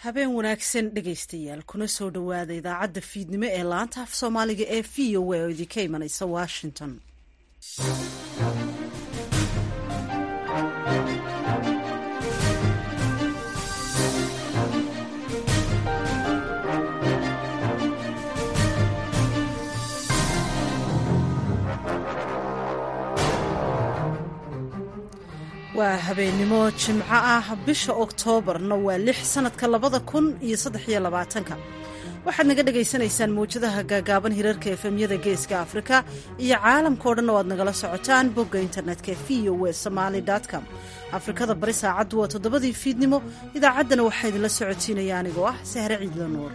habeen wanaagsan dhegaystayaal kuna soo dhowaada idaacadda fiidnimo ee laanta af soomaaliga ee v o a oo idinka imanaysa washington waa habeennimo jimco ah bisha oktoobarna waa lix sanadka labada kun iyo saddex iyo labaatanka waxaad naga dhagaysanaysaan mawjadaha gaagaaban hirarka efemyada geeska afrika iyo caalamkao dhan oo aad nagala socotaan bogga internetka v o w somaali com afrikada bari saacaddu waa toddobadii fiidnimo idaacaddana waxaa idinla socotiinaya anigoo ah sahre ciidla nuur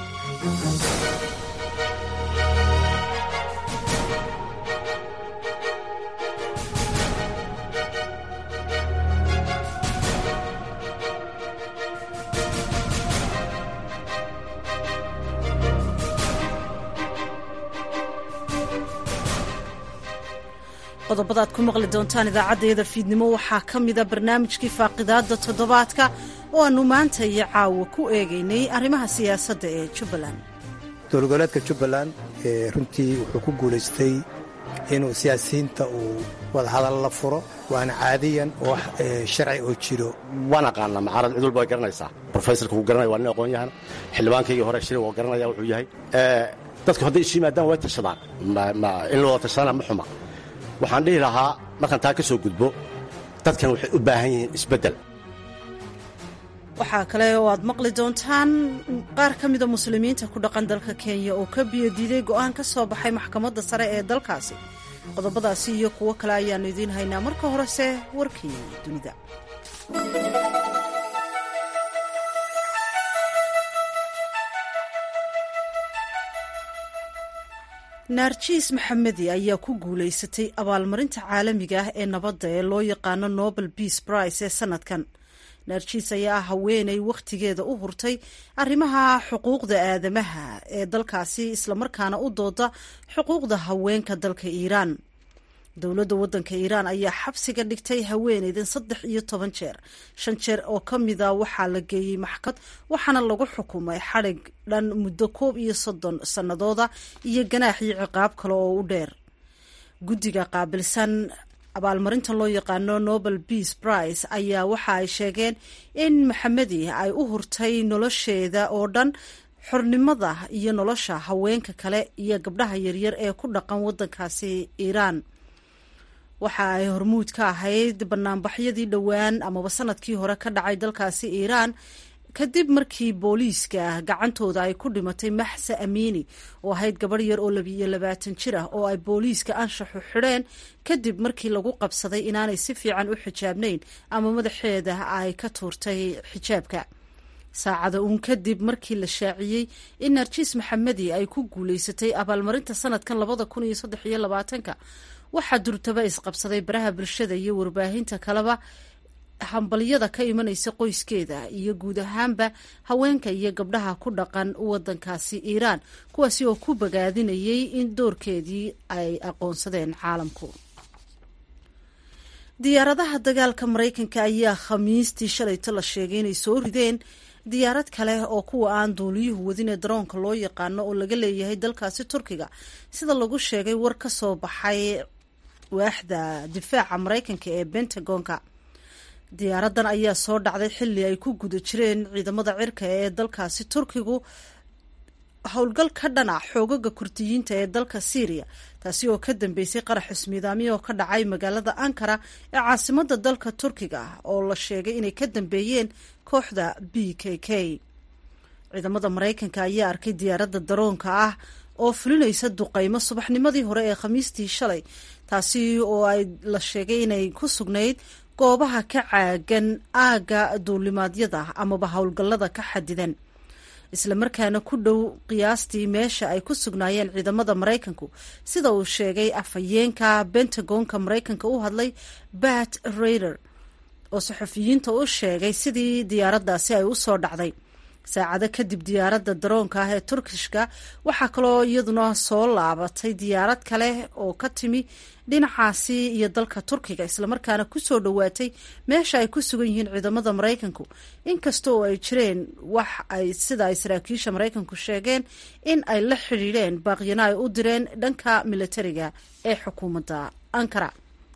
qodobada aad ku maqli doontaan idaacaddayada fiidnimo waxaa ka mida barnaamijkii faaqidaadda toddobaadka oo aannu maanta iyo caawa ku eegaynay arrimaha siyaasadda ee jubbaland dowlgoboleedka jubbaland runtii wuxuu ku guulaystay inuu siyaasiyiinta uu wadahadal la furo waana caadiyan oo sharci oo jiro waan aqaana macaarad cid walba way garanaysaa rofesorka wuu garanaya waa nin aqoon yahan xildhibaankaygii hore shiri waa garanaya wuxuu yahay dadku hadday isu yimaadaan way tashadaan in la wada tashadana ma xuma waxaan dhihi lahaa markaan taa ka soo gudbo dadkan waxay u baahan yihiin isbeddel waxaa kale oo aad maqli doontaan qaar ka mida muslimiinta ku dhaqan dalka kenya oo ka biyodiiday go'aan ka soo baxay maxkamadda sare ee dalkaasi qodobadaasi iyo kuwo kale ayaannu idiin haynaa marka horese warkii dunida naarjiis maxamedi ayaa ku guulaysatay abaalmarinta caalamiga ah ee nabadda ee loo yaqaano nobel beace price ee sanadkan naarjiis ayaa ah haweenay wakhtigeeda u hurtay arrimaha xuquuqda aadamaha ee dalkaasi islamarkaana u dooda xuquuqda haweenka dalka iiraan dowladda waddanka iiraan ayaa xabsiga dhigtay haweeneydan saddex iyo toban jeer shan jeer oo ka mida waxaa la geeyey maxkamad waxaana lagu xukumay xadhig dhan muddo koob iyo soddon sannadooda iyo ganaax iyo ciqaab kale oo u dheer guddiga qaabilsan abaalmarintan loo yaqaano nobel beace price ayaa waxa ay sheegeen in maxamedi ay u hurtay nolosheeda oo dhan xornimada iyo nolosha haweenka kale iyo gabdhaha yaryar ee ku dhaqan waddankaasi iiraan waxa ay hormuud ka ahayd banaanbaxyadii dhowaan amaba sanadkii hore ka dhacay dalkaasi iiraan kadib markii booliiska gacantooda ay ku dhimatay maxsa amiini oo ahayd gabadh yar oo labiiyo labaatan jir ah oo ay booliiska anshaxu xidheen kadib markii lagu qabsaday inaanay si fiican u xijaabnayn ama madaxeeda ay ka tuurtay xijaabka saacada uun kadib markii la shaaciyey in narjiis maxamedi ay ku guulaysatay abaalmarinta sanadkan labada kun iyo saddex iyo labaatanka waxaa durtaba isqabsaday baraha bulshada iyo warbaahinta kaleba hambalyada ka imanaysa qoyskeeda iyo guud ahaanba haweenka iyo gabdhaha ku dhaqan wadankaasi iiraan kuwaasi oo ku bagaadinayay in doorkeedii ay aqoonsadeen caalamku diyaaradaha dagaalka maraykanka ayaa khamiistii shalayto la sheegay inay soo rideen diyaarad kale oo kuwa aan duuliyuhu wadin ee daroonka loo yaqaano oo laga leeyahay dalkaasi turkiga sida lagu sheegay war ka soo baxay waaxda difaaca maraykanka ee bentagonka diyaaradan ayaa soo dhacday xilli ay ku guda jireen ciidamada cirka ee dalkaasi turkigu howlgal ka dhana xoogaga kurdiyiinta ee dalka syriya taasi oo ka dambeysay qarax ismiidaamiya oo ka dhacay magaalada ankara ee caasimada dalka turkiga oo la sheegay inay ka dambeeyeen kooxda b k k ciidamada maraykanka ayaa arkay diyaaradda daroonka ah oo fulinaysa duqaymo subaxnimadii hore ee khamiistii shalay taasi oo ay la sheegay inay ku sugnayd goobaha ka caagan aagga duulimaadyada amaba howlgallada ka xadidan islamarkaana ku dhow qiyaastii meesha ay ku sugnaayeen ciidamada maraykanku sida uu sheegay afhayeenka bentagonka maraykanka u hadlay bat raider oo saxufiyiinta u sheegay sidii diyaaraddaasi ay u soo dhacday saacado kadib diyaaradda daroonka ah ee turkishka waxaa kaloo iyaduna soo laabatay diyaarad kale oo ka timi dhinacaasi iyo dalka turkiga islamarkaana kusoo dhowaatay meesha ay ku sugan yihiin ciidamada maraykanku inkasta oo ay jireen wax ay sida ay saraakiisha maraykanku sheegeen in ay la xidhiidheen baaqyana ay u direen dhanka militariga ee xukuumadda ankara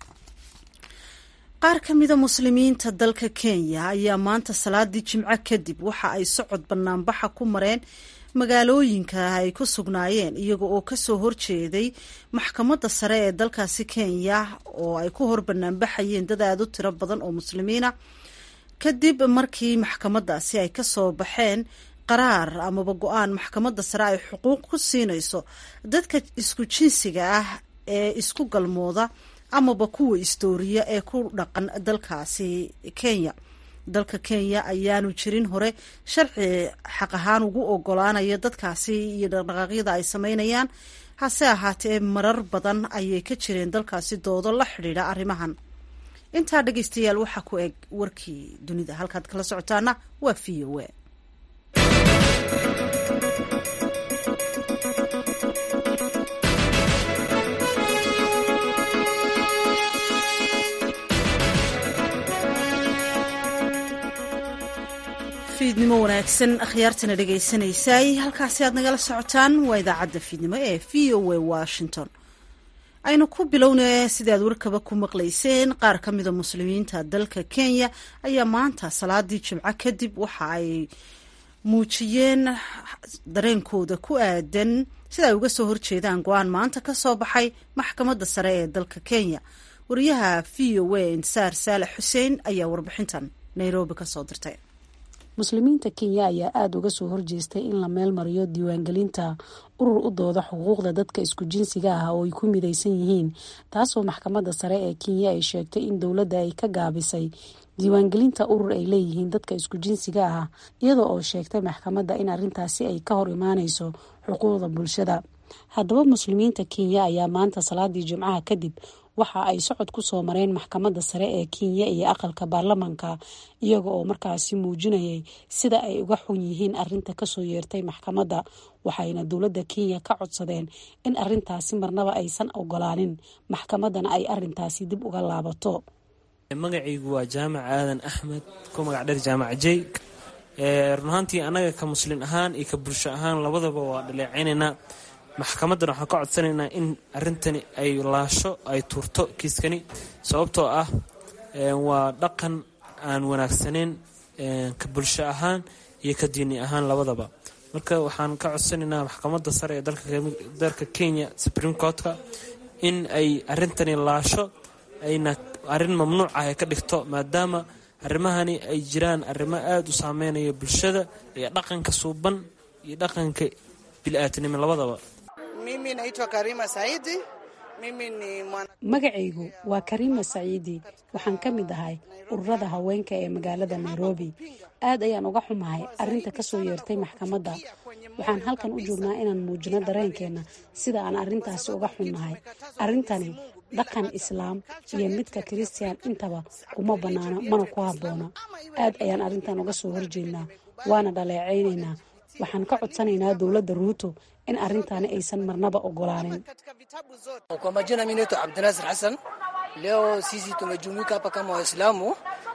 qaar ka mida muslimiinta dalka kenya ayaa maanta salaadii jimco kadib waxa ay socod banaanbaxa ku mareen magaalooyinka ay ku sugnaayeen iyaga oo kasoo horjeeday maxkamadda sare ee dalkaasi kenya oo ay ku hor banaanbaxayeen dad aada u tiro badan oo muslimiina kadib markii maxkamadaasi ay kasoo baxeen qaraar amaba go-aan maxkamadda sare ay xuquuq ku siinayso dadka isku jinsiga ah ee isku galmooda amaba kuwa istooriya ee ku dhaqan dalkaasi kenya dalka kenya ayaanu jirin hore sharci xaq ahaan ugu ogolaanaya dadkaasi iyo dhaqdhaqaaqyada ay sameynayaan hase ahaatee marar badan ayay ka jireen dalkaasi doodo la xidhiidha arrimahan intaa dhegeystayaal waxaa ku eg warkii dunida halkaad kala socotaana waa v o a fiidnimo wanaagsan akhyaartana dhegaysanaysaay halkaasi aad nagala socotaan waa idaacadda fiidnimo ee v o a washington aynu ku bilowna sidii aad warkaba ku maqlayseen qaar ka mida muslimiinta dalka kenya ayaa maanta salaadii jimco kadib waxa ay muujiyeen dareenkooda ku aadan sida ay uga soo horjeedaan go-aan maanta ka soo baxay maxkamadda sare ee dalka kenya wariyaha v o a insaar saalex xuseen ayaa warbixintan nairobi kasoo dirtay muslimiinta kenya ayaa aada uga soo horjeestay in la meel mariyo diiwaangelinta urur u dooda xuquuqda dadka isku jinsiga ah oo ay ku midaysan yihiin taasoo maxkamadda sare ee kenya ay sheegtay in dowladda ay ka gaabisay diiwaangelinta urur ay leeyihiin dadka isku jinsiga ah iyada oo sheegtay maxkamadda in arrintaasi ay ka hor imaaneyso xuquuqda bulshada haddaba muslimiinta kenya ayaa maanta salaadii jimcaha kadib waxa ay socod ku soo mareen maxkamadda sare ee kenya iyo aqalka baarlamanka iyaga oo markaasi muujinayay sida ay uga xun yihiin arinta kasoo yeertay maxkamadda waxayna dowladda kenya ka codsadeen in arintaasi marnaba aysan ogolaanin maxkamaddana ay arintaasi dib uga laabato magacaygu waa jaamac aadan axmed ku magac dheer jaamac jey run ahaantii annaga ka muslin ahaan iyo ka bulsho ahaan labadaba waa dhaleecaynaynaa maxkamaddan waxaan ka codsanaynaa in arrintani ay laasho ay tuurto kiiskani sababtoo ah waa dhaqan aan wanaagsaneyn ka bulsho ahaan iyo ka diini ahaan labadaba marka waxaan ka codsanaynaa maxkamadda sare ee dalka kenya supreme courtka in ay arrintani laasho ayna arrin mamnuuc ah ay ka dhigto maadaama arrimahani ay jiraan arrimo aada u saameynaya bulshada iyo dhaqanka suuban iyo dhaqanka bili-aadnimo labadaba Mimi naitwa Karima Saidi. Mimi ni mwana... magacaygu waa kariima saciidi waxaan ka mid ahay ururada haweenka ee magaalada nairobi aad ayaan uga xumahay arinta kasoo yeertay maxkamadda waxaan halkan u joognaa inaan muujino dareenkeena sida aan arintaasi uga xunnahay arrintani dhaqan islaam iyo midka kiristiyan intaba uma bannaano mana ku habboona aad ayaan arrintan uga soo horjeednaa waana dhaleecaynaynaa waxaan ka codsanaynaa dowladda ruuto in arrintaani aysan marnaba ogolaanin Kwa majina mimi naitwa Abdinasir Hassan. Leo sisi tumejumuika hapa kama Waislamu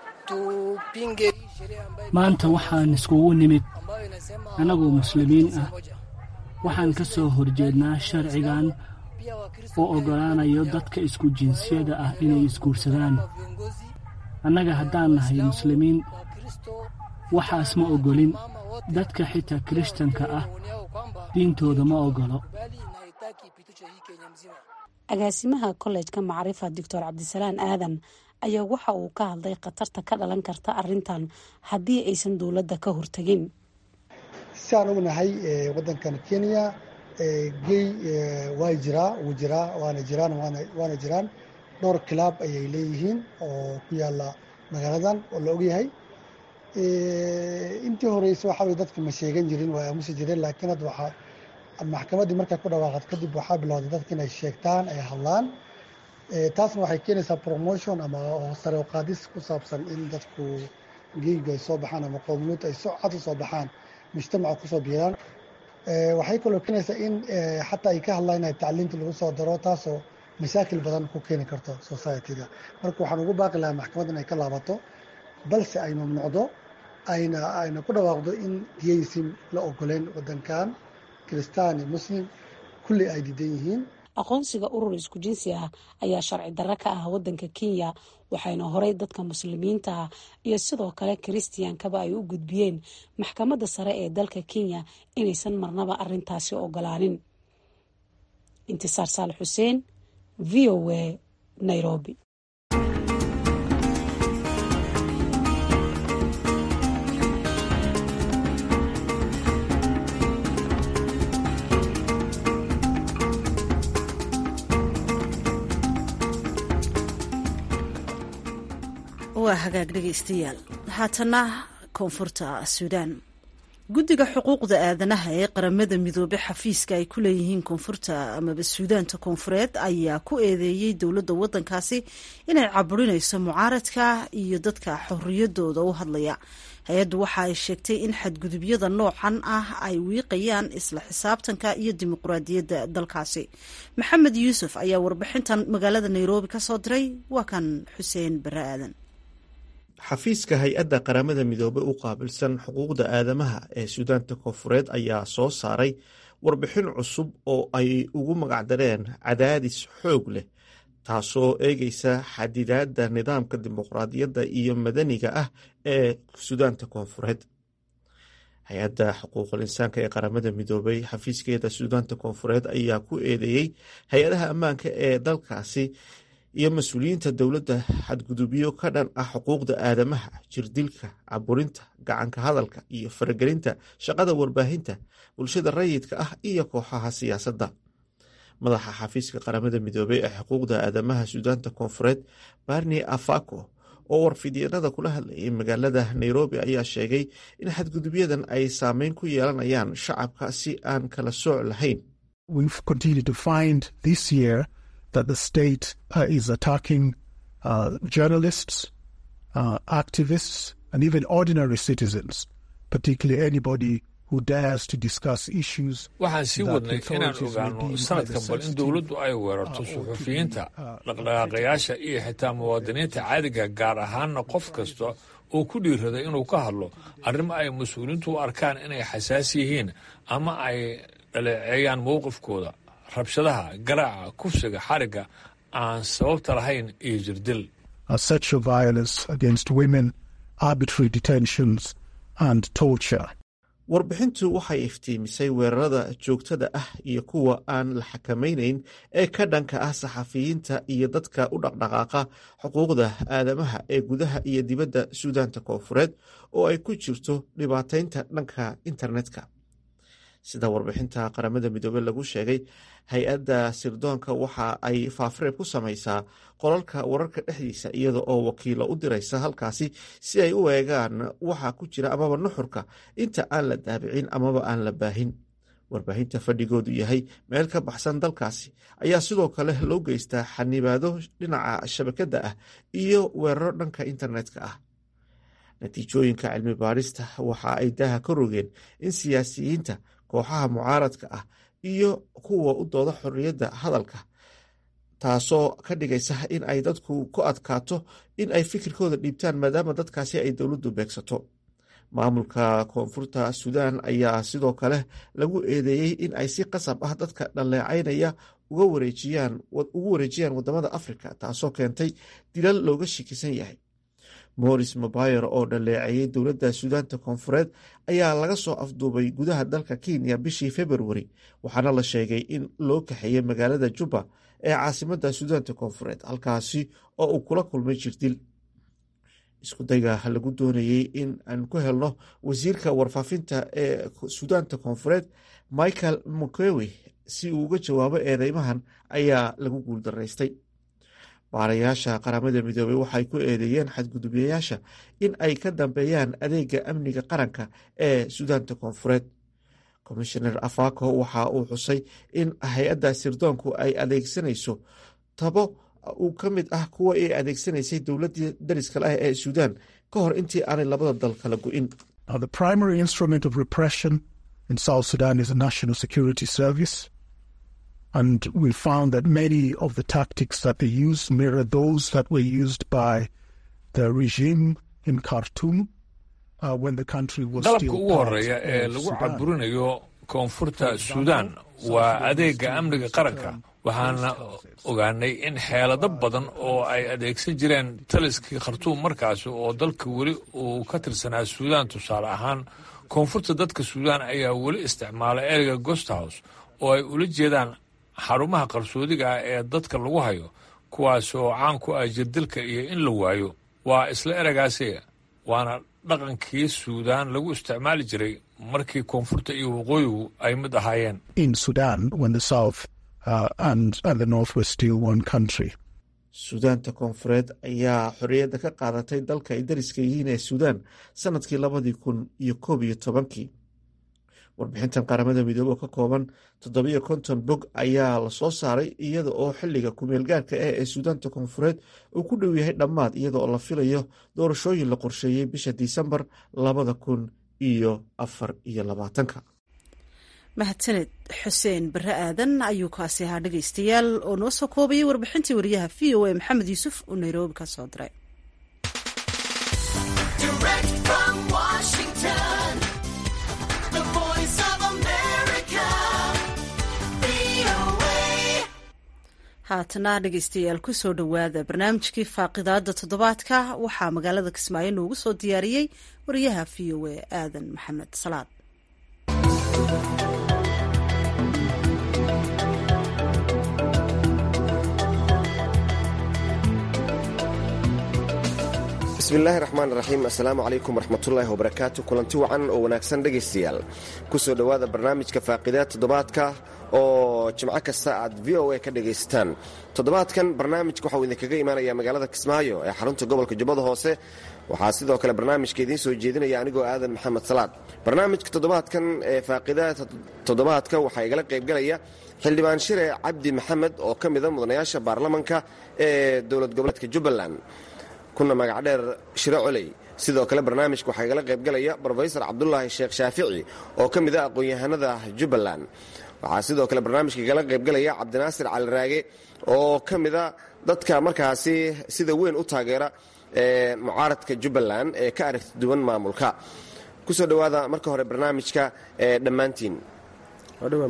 tupinge hii sheria ambayo maanta waxaan iskugu nimid ambayo inasema annagoo muslimiin ah moja. waxaan ka soo horjeednaa sharcigan Pia Wakristo oo ogolaanayo dadka isku jinsiyada ah inay isguursadaan viongozi annaga haddaan nahay muslimiin Wakristo waxaas ma ogolin dadka xitaa kirishtanka ah waoniao kwamba diintooda ma ogolo bali na haitaki ipitishwe hii Kenya mzima. agaasimaha kollejka macrifa doctor cabdisalaan aadan ayaa waxa uu ka hadlay khatarta ka dhalan karta arrintan haddii aysan dowladda ka hortagin si aan ognahay wadankan kenya gey waa jiraa wuu jiraa waana jiraan waana jiraan dhowr kilaab ayay leeyihiin oo ku yaala magaaladan oo la ogyahay intii horeysa waxa weye dadka ma sheegan jirin waa aamusi jireen laakiin hadda waxaa maxkamaddii markay ku dhawaaqad kadib waxaa bilowday dadka inay sheegtaan ay hadlaan taasna waxay keenaysaa promotion ama sare u qaadis ku saabsan in dadku geyga ay soo baxaan ama qowmiyadda ay cad u soo baxaan mujtamaca kusoo biiraan waxay kaloo keenaysaa in xataa ay ka hadlaan in tacliinta lagu soo daro taasoo mashaakil badan ku keeni karto societyga marka waxaan ugu baaqi lahaa maxkamadda in ay ka laabato balse ay mamnuucdo ayna ayna ku dhawaaqdo in geysim la ogoleyn wadankan kiristaan iyo muslim kulli ay diidan yihiin aqoonsiga urur isku jinsi ah ayaa sharci darro ka ah wadanka kenya waxayna horey dadka muslimiinta ah iyo sidoo kale kiristiyankaba ay u gudbiyeen maxkamadda sare ee dalka kenya inaysan marnaba arintaasi ogolaanin intisaar saal xuseen v o a nairobi waa hagaag dhegaystayaal haatana koonfurta suudaan guddiga xuquuqda aadanaha ee qaramada midoobey xafiiska ay ku leeyihiin koonfurta amaba suudaanta koonfureed ayaa ku eedeeyey dowladda waddankaasi inay caburinayso mucaaradka iyo dadka xorriyadooda u hadlaya hay-addu waxa ay sheegtay in xadgudubyada noocan ah ay wiiqayaan isla xisaabtanka iyo dimuqraadiyadda dalkaasi maxamed yuusuf ayaa warbixintan magaalada nairobi ka soo diray waa kan xuseen bare aadan xafiiska hay-adda qaramada midoobey u qaabilsan xuquuqda aadamaha ee suudaanta koonfureed ayaa soo saaray warbixin cusub oo ay ugu magacdareen cadaadis xoog leh taasoo eegeysa xadidaadda nidaamka dimuqraadiyadda iyo madaniga ah ee suudaanta koonfureed hay-adda xuquuqul insaanka ee qaramada midoobey xafiiskeeda suudaanta koonfureed ayaa ku eedeeyey hay-adaha ammaanka ee dalkaasi iyo mas-uuliyiinta dowladda xadgudubyo ka dhan ah xuquuqda aadamaha jirdilka caburinta gacanka hadalka iyo faragelinta shaqada warbaahinta bulshada rayidka ah iyo kooxaha siyaasadda madaxa xafiiska qaramada midoobey ee xuquuqda aadamaha suudaanta koonfureed barni afako oo warfidyenada kula hadlayay magaalada nairobi ayaa sheegay in xadgudubyadan ay saameyn ku yeelanayaan shacabka si aan kala sooc lahayn that the state uh, is attacking uh, journalists, uh, activists, and even ordinary citizens, particularly anybody who dares to discuss issues. waxaan sii wadnay inaan ogaano sanadkan bal in dowladdu ay weerarto suxufiyiinta dhaqdhaqaaqayaasha iyo xitaa muwaadiniinta caadiga gaar ahaanna qof kasta oo ku dhiiraday inuu ka hadlo arrimo ay mas-uuliyiintu u arkaan inay xasaasi yihiin ama ay dhaleeceeyaan mowqifkooda rabshadaha garaaca kufsiga xarigga aan sababta lahayn iyo jirdil sexual violence against women arbitrary detentions and torture warbixintu waxay iftiimisay weerarada joogtada ah iyo kuwa aan la xakamaynayn ee ka dhanka ah saxafiyiinta iyo dadka u dhaqdhaqaaqa xuquuqda aadamaha ee gudaha iyo dibadda suudaanta koonfureed oo ay ku jirto dhibaataynta dhanka internetka sida warbixinta qaramada midoobey lagu sheegay hay-adda sirdoonka waxa ay faafareeb ku samaysaa qolalka wararka dhexdiisa iyada oo wakiilo u diraysa halkaasi si ay u eegaan waxa ku jira amaba nuxurka inta aan la daabicin amaba aan la baahin warbaahinta fadhigoodu yahay meel ka baxsan dalkaasi ayaa sidoo kale loo geystaa xanibaado dhinaca shabakadda ah iyo weeraro dhanka internetka ah natiijooyinka cilmi baarista waxa ay daha ka rogeen in siyaasiyiinta kooxaha mucaaradka ah iyo kuwa u dooda xorriyadda hadalka taasoo ka dhigaysa in ay dadku ku adkaato in ay fikirkooda dhiibtaan maadaama dadkaasi ay dowladdu beegsato maamulka koonfurta suudaan ayaa sidoo kale lagu eedeeyey in ay si qasab ah dadka dhaleecaynaya ugu wareejiyaan wadamada afrika taasoo keentay dilal looga shikisan yahay moris mabayer oo dhaleeceeyey dowladda suudaanta koonfureed ayaa laga soo afduubay gudaha dalka kenya bishii februari waxaana la sheegay in loo kaxeeyey magaalada juba ee caasimadda suudaanta koonfureed halkaasi oo uu kula kulmay jirdil iskudayga lagu doonayey in aan ku helno wasiirka warfaafinta ee suudaanta koonfureed michael mukewi si uu uga jawaabo eedeymahan ayaa lagu guuldaraystay baarayaasha qaramada midoobey waxay ku eedeeyeen xadgudubyayaasha in ay ka dambeeyaan adeega amniga qaranka ee suudaanta koonfureed komishoner afako waxa uu xusay in hay-adda sirdoonku ay adeegsanayso tabo uu ka mid ah kuwa ay adeegsanaysay dowladii dariska lah ee suudaan ka hor intii aanay labada dal kala go-in Now, the primary instrument of repression in South Sudan is the National Security Service. And we found that many of the tactics that they use mirror those that were used by the regime in Khartoum uh, when the country was dalabka still ugu part horeeya ee of lagu Sudan. caburinayo koonfurta suudaan waa adeega amniga qaranka waxaana ogaanay in xeelado badan oo ay adeegsan jireen taliskii khartuum markaasi oo dalka weli uu ka tirsanaa suudaan tusaale ahaan koonfurta dadka suudaan ayaa weli isticmaala ereyga ghost house oo ay ula jeedaan xarumaha qarsoodiga ah ee dadka lagu hayo kuwaasi oo caan ku ah jirdilka iyo in la waayo waa isla ereygaasi waana dhaqankii suudaan lagu isticmaali jiray markii koonfurta iyo waqooyigu ay mid ahaayeen in Sudan when the South uh, and, and the North were still one country. suudaanta koonfureed ayaa xorriyadda ka qaadatay dalka ay dariska yihiin ee suudaan sanadkii labadii kun iyo koob iyo tobankii warbixintan qaramada midoobey oo ka kooban toddobiyo konton bog ayaa lasoo saaray iyada oo xiliga kumeelgaarka ah ee suudaanta koonfureed uu ku dhow yahay dhammaad iyada oo la filayo doorashooyin la qorsheeyey bisha disembar labada kun iyo afar iyo labaatanka mahadsaned xuseen bare aadan ayuu kaasi ahaa dhegaystayaal oo noo soo koobayay warbixintii wariyaha v o a maxamed yuusuf oo nairobi ka soo diray Direct from Washington, the voice of America, VOA. haatana dhegaystayaal kusoo dhowaada barnaamijkii faaqidaada toddobaadka waxaa magaalada kismaayo noogu soo diyaariyey wariyaha v o a aadan maxamed salaad bismillaahi raxmaan raxiim assalaamu calaykum waraxmatullaahi wabarakaatu kulanti wacan oo wanaagsan dhegaystayaal kusoo dhowaada barnaamijka faaqidaad toddobaadka oo jimco kasta aad v o a ka dhagaystaan toddobaadkan barnaamijka waxauu idinkaga imaanaya magaalada kismaayo ee xarunta gobolka jubbada hoose waxaa sidoo kale barnaamijka idiin soo jeedinaya anigoo aadan maxamed salaad barnaamijka toddobaadkan ee faaqidaad toddobaadka waxaa igala qaybgalaya xildhibaan shire cabdi maxamed oo ka mida mudanayaasha baarlamanka ee dowlad goboleedka jubbaland kuna magacdheer shiro coley sidoo kale barnaamijka waxaa igala qaybgalaya brofesor cabdulaahi sheekh shaafici oo ka mid ah aqoon-yahanada jubbaland waxaa sidoo kale barnaamijka igala qaybgalaya cabdinaasir cali raage oo ka mida dadka markaasi sida weyn u taageera ee mucaaradka jubbaland ee ka aragti duwan maamulka kusoo dhowaada marka hore barnaamijka ee dhammaantiin waa dhowaa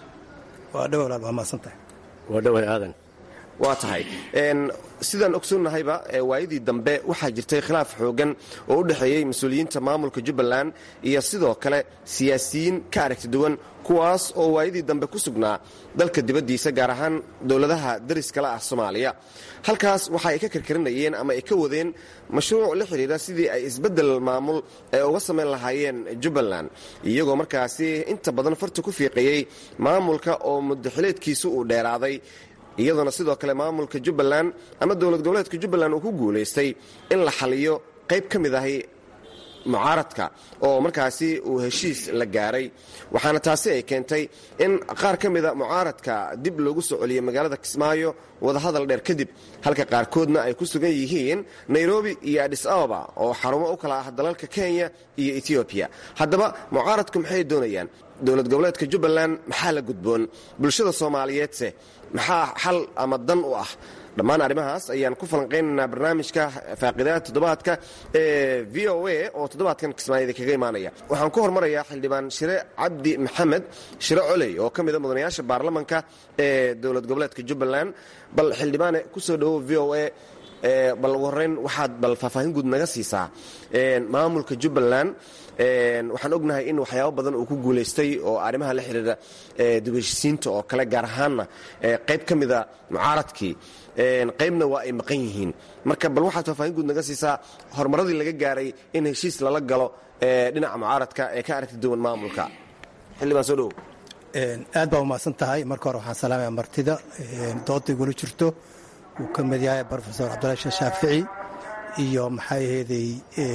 mahadsantahay waa dhoway aadan waa tahay sidaan ogsoonnahayba waayadii dambe waxaa jirtay khilaaf xoogan oo u dhexeeyey mas-uuliyiinta maamulka jubbaland iyo sidoo kale siyaasiyiin ka aragti duwan kuwaas oo waayadii dambe ku sugnaa dalka dibaddiisa gaar ahaan dowladaha dariskala ah soomaaliya halkaas waxa ay ka karkarinayeen ama ay ka wadeen mashruuc la xidhiira sidii ay isbeddel maamul ee uga samayn lahaayeen jubbaland iyagoo markaasi inta badan farta ku fiiqayey maamulka oo muddaxileedkiisu uu dheeraaday iyadoona sidoo kale maamulka jubbaland ama dowlad goboleedka jubbaland uu ku guulaystay in la xaliyo qayb ka mid ahi mucaaradka oo markaasi uu heshiis la gaaray waxaana taasi ay keentay in qaar ka mida mucaaradka dib loogu soo celiyey magaalada kismaayo wadahadal dheer kadib halka qaarkoodna ay ku sugan yihiin nairobi iyo adhis ababa oo xarumo u kala ah dalalka kenya iyo etoobiya haddaba mucaaradku maxay doonayaan dowlad goboleedka jubbaland maxaa la gudboon bulshada soomaaliyeedse maxaa xal ama dan u ah dhammaan arrimahaas ayaan ku falanqaynaynaa barnaamijka faaqidaha toddobaadka ee v o a oo toddobaadkan kismaayada kaga imaanaya waxaan ku hormarayaa xildhibaan shire cabdi maxamed shire coley oo ka mida mudanayaasha baarlamanka ee dowlad goboleedka jubbaland bal xildhibaane kusoo dhowow v o a bal ugu horreyn waxaad bal faahfaahin guud naga siisaa maamulka jubbaland waxaan ognahay in waxyaabo badan uu ku guulaystay oo arrimaha la xidhiira dibheshisiinta oo kale gaar ahaanna qayb ka mida mucaaradkii qaybna waa ay maqan yihiin marka bal waxaad faahfaahin guud naga siisaa horumaradii laga gaaray in heshiis lala galo dhinaca mucaaradka ee ka aragti duwan maamulka xildhibaan soo dhowow aad baa umahadsan tahay marka hore waxaan salaamaya martida dooda igula jirto uu ka mid yahay brofesor cabdulahi sheekh shaafici iyo maxay aheeday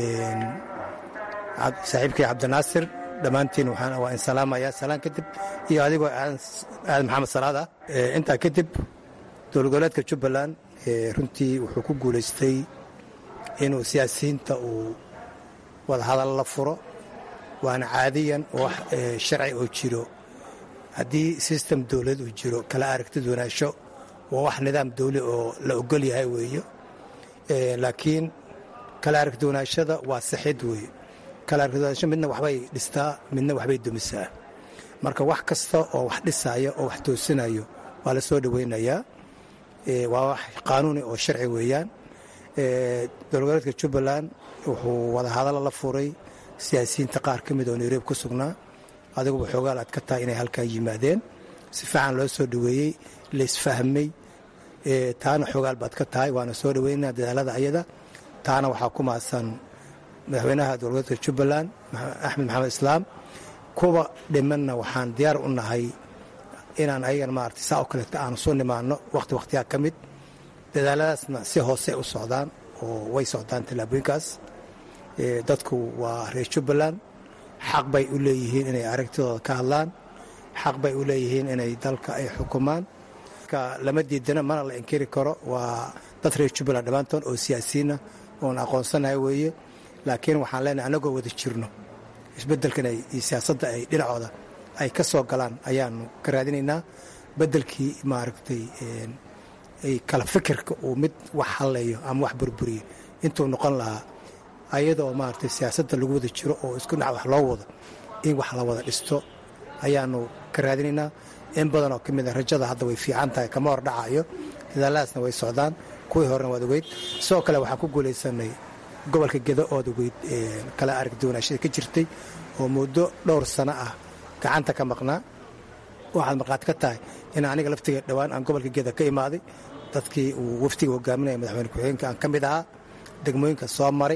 saaxiibkay cabdinaasir dhammaantiin waa in salaamaya salaan kadib iyo adigoo aadan maxamed salaad ah intaa kadib dowlad goboleedka jubbaland runtii wuxuu ku guulaystay inuu siyaasiyiinta uu wadahadal la furo waana caadiyan wax sharci oo jiro haddii sistem dowlad uu jiro kala aragtid wanaasho waa wax nidaam dawli oo la ogol yahay weeyo laakiin kala aragtid wanaashada waa sixid weeye kala aragtid wanaasho midna waxbay dhistaa midna waxbay dumisaa marka wax kasta oo wax dhisaya oo wax toosinayo waa la soo dhoweynayaa waa wax qaanuuni oo sharci weeyaan dowlgoboleedka jubbaland wuxuu wadahadalo la furay siyaasiyiinta qaar ka mid oo nairobi ku sugnaa adiguba xoogaal aad ka tahay inay halkaa yimaadeen si fiican loo soo dhoweeyey laisfahmay taana xoogaal baad ka tahay waana soo dhoweynaa dadaalada ayada taana waxaa ku mahadsan madaxweynaha dowlgoboleedka jubbaland axmed maxamed islaam kuwa dhimanna waxaan diyaar u nahay inaan ayagan maarata saa oo kaleeta aanu soo nimaano wakhti wakhtiyaa ka mid dadaaladaasna si hoose u socdaan oo way socdaan tallaabooyinkaas dadku waa reer jubbaland xaq bay u leeyihiin inay aragtidooda ka hadlaan xaq bay u leeyihiin inay dalka ay xukumaan lama diidana mana la inkiri karo waa dad reer jubbaland dhammaantoon oo siyaasiyiinna oon aqoonsanahay weeye laakiin waxaan leenahay annagoo wada jirno isbeddelkan iyo siyaasadda ay dhinacooda ay ka soo galaan ayaanu ka raadinaynaa beddelkii maaragtay ay kala fikirka uu mid wax halleeyo ama wax burburiyo intuu noqon lahaa ayadoo maaragtay siyaasadda lagu wada jiro oo isku dhinac wax loo wado in wax la wada dhisto ayaanu ka raadinaynaa in badanoo ka mid a rajada hadda way fiican tahay kama hor dhacayo dadaaladaasna way socdaan kuwii horena waad ogeyd sidoo kale waxaan ku guulaysanay gobolka gedo ood ogeyd kala aragduwanaashada ka jirtay oo muddo dhowr sano ah gacanta ka maqnaa waxaad markhaati ka tahay in aniga laftiga dhowaan aan gobolka geda ka imaaday dadkii uu waftiga hogaaminaya madaxweyne ku-xigeenka aan ka mid ahaa degmooyinka soo maray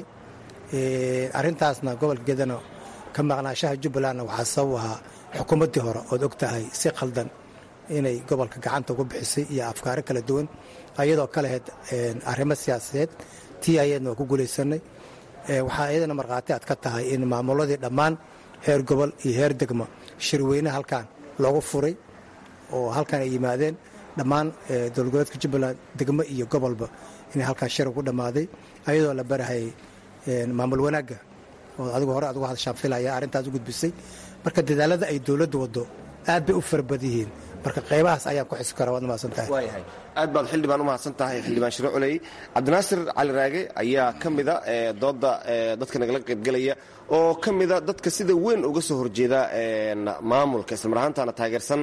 arrintaasna gobolka gedana ka maqnaashaha jubbalandna waxaa sabab ahaa xukuumaddii hore ood og tahay si khaldan inay gobolka gacanta ugu bixisay iyo afkaaro kala duwan ayadoo ka lahayd arrimo siyaasadeed tii ayadna waa ku guulaysanay waxaa iyadana markhaati aad ka tahay in maamuladii dhammaan heer gobol iyo heer degmo shirweyne halkan loogu furay oo halkan ay yimaadeen dhammaan dowladgoboleedka jubbaland degmo iyo gobolba inay halkaan shir ugu dhammaaday ayadoo la barahayay maamul wanaagga oo adigu hore aad uga hadashaan filaya arrintaas u gudbisay marka dadaalada ay dowladdu waddo aad bay u farabad yihiin marka qaybahaas ayaan ku xisi kara waad mahadsan tahay waayahay aad baad xildhibaan u mahadsan tahay xildhibaan shiro culey cabdinaasir cali raage ayaa ka mida dooda dadka nagala qaybgelaya oo ka mida dadka sida weyn uga soo horjeeda maamulka islamar ahaantaana taageersan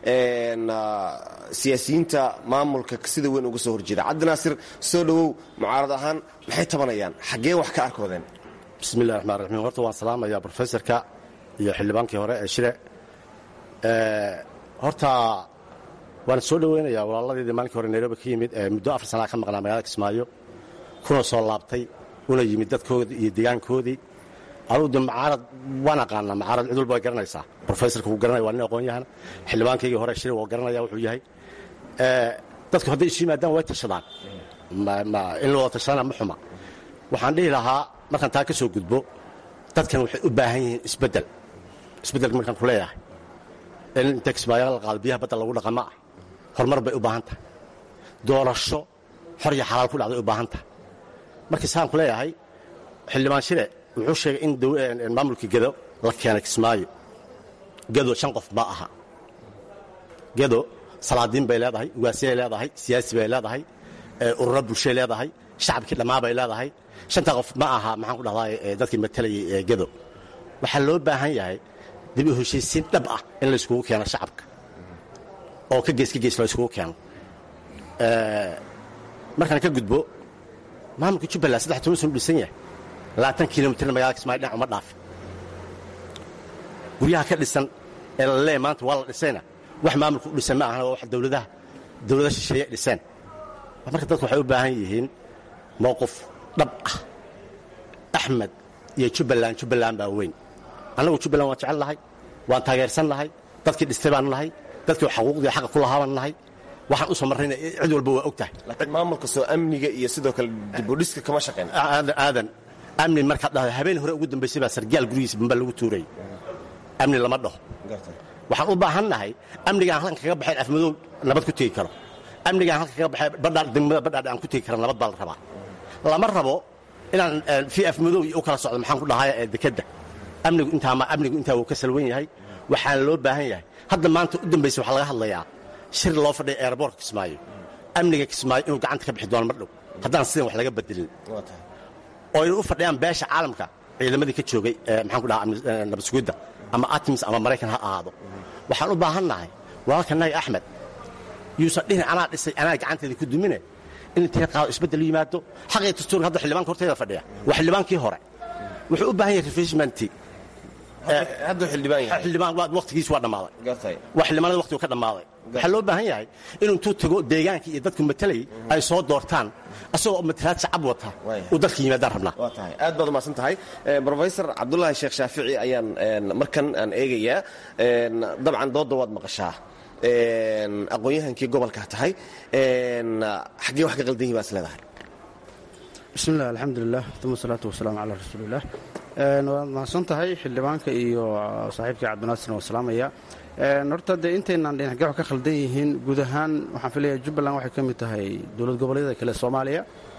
siyaasiyiinta maamulka sida weyn uga soo horjeeda cabdinaasir soo dhowow mucaarad ahaan maxay tabanayaan xaggee wax ka arkoodeen bismillahi raxmaan raxiim horta waan salaamayaa brofesorka iyo xildhibaankii hore ee shire horta waan soo dhoweynayaa walaaladeedii maalinkii hore nairobi ka yimid ee muddo afar sanaa ka maqnaa magaalada kismaayo kuna soo laabtay una yimid dadkoodii iyo deegaankoodii anugu de macaarad waan aqaanaa macaarad cid walba way garanaysaa brofesorka wuu garanaya waa nin aqoon yahana xildhibaankaygii hore shire waa garanaya wuxuu yahay dadku hadday isu yimaadaan way tashadaan in la wada tashadana ma xuma waxaan dhihi lahaa markaan taa ka soo gudbo dadkan waxay u baahan yihiin isbeddel isbeddelka markaan ku leeyahay in inta kismaayo la qaado biyaha badda lagu dhaqama ah horumar bay u baahan tahay doorasho xor iyo xalaal ku dhacday u baahan tahay markii saan ku leeyahay xildhibaan shire wuxuu sheegay in maamulka gedo la keenay kismaayo gedo shan qof ma aha gedo salaadiin bay leedahay ugaasiyay leedahay siyaasi bay leedahay ururo bulshay leedahay shacabkii dhammaa bay leedahay shantaa qof ma aha maxaan ku dhahdaa dadkii matalayay gedo waxaa loo baahan yahay dib u heshiisiin dhab ah in la iskugu keeno shacabka oo ka gees ka gees loo iskugu keeno markaan ka gudbo maamulka jubbaland saddex toban sanu dhisan yahay labaatan kilomitirna magaalada kismaayo dhinac uma dhaafin guryaha ka dhisan ee la leeya maanta waa la dhisayna wax maamulka u dhisan ma ahana waa wax dowladaha dowlada shisheeye dhiseen marka dadku waxay u baahan yihiin mowqif dhab ah axmed iyo jubbaland jubbaland baa weyn annagu jubbaland waan jecel nahay waan taageersan nahay dadkii dhistay baan nahay dadkii xaquuqdii xaqa ku lahaa baan nahay waxaan u soo marrayna cid walba waa og tahay laakiin maamulka soo amniga iyo sidoo kale dibudhiska kama shaqeyn aadan aadan amni markaad dhahdo habeen hore ugu dambaysay baa sargaal gurigiisa bamba lagu tuuray amni lama dhaho waxaan u baahan nahay amnigaan halkan kaga baxayn afmadow nabad ku tegi karo amnigaan halkan kaga baxay badhaa degmada badhaadhe aan ku tegi kara nabad baa la rabaa lama rabo inaan fii afmadow iyo u kala socdo maxaan ku dhahay ee dekedda amnigu intaama amnigu intaa wuu ka salwan yahay waxaana loo baahan yahay hadda maanta u dambaysa waxaa laga hadlayaa shir loo fadhiya eeraboorka kismaayo amniga kismaayo inuu gacanta ka bixi doono mar dhow haddaan sidan wax laga bedelin oo ay u fadhiyaan beesha caalamka ciidamadii ka joogay maxaan ku dhaha nabad sugidda ama atims ama maraykan ha ahaado waxaan u baahannahay walaalkanaga axmed yuusan dhihin anaa dhisay anaa gacanteeda ku dumine in intee qaado isbeddel yimaado xaqii dastuurka hadda xildhibaanka horteeda fadhiya waa xildhibaankii hore wuxuu u baahan yahay refreshmenti xildhibaan waqtigiis waa dhammaaday waa xildhibaanada waqtigu ka dhammaaday waxaa loo baahan yahay inuu intuu tago deegaankii iyo dadku matalayay ay soo doortaan asagoo matalaad shacab wata uu dalka yimaadaan rabnaa waa tahay aad baad umahadsan tahay brofesor cabdulaahi sheekh shaafici ayaan markan aan eegayaa dabcan doodda waad maqashaa aqoon-yahankii gobolka tahay xaggee wax ka qaldan yihi baa is leedahay bismillahi alxamdulilah uma salaatu wasalaamu calaa rasuulilah waad mahadsan tahay xildhibaanka iyo saaxiibkii cabdinaasirna waa salaamaya horta dee intaynaan dhin xaggee wax ka khaldan yihiin guud ahaan waxaan filaya jubbaland waxay ka mid tahay dowlad goboleedyada kale soomaaliya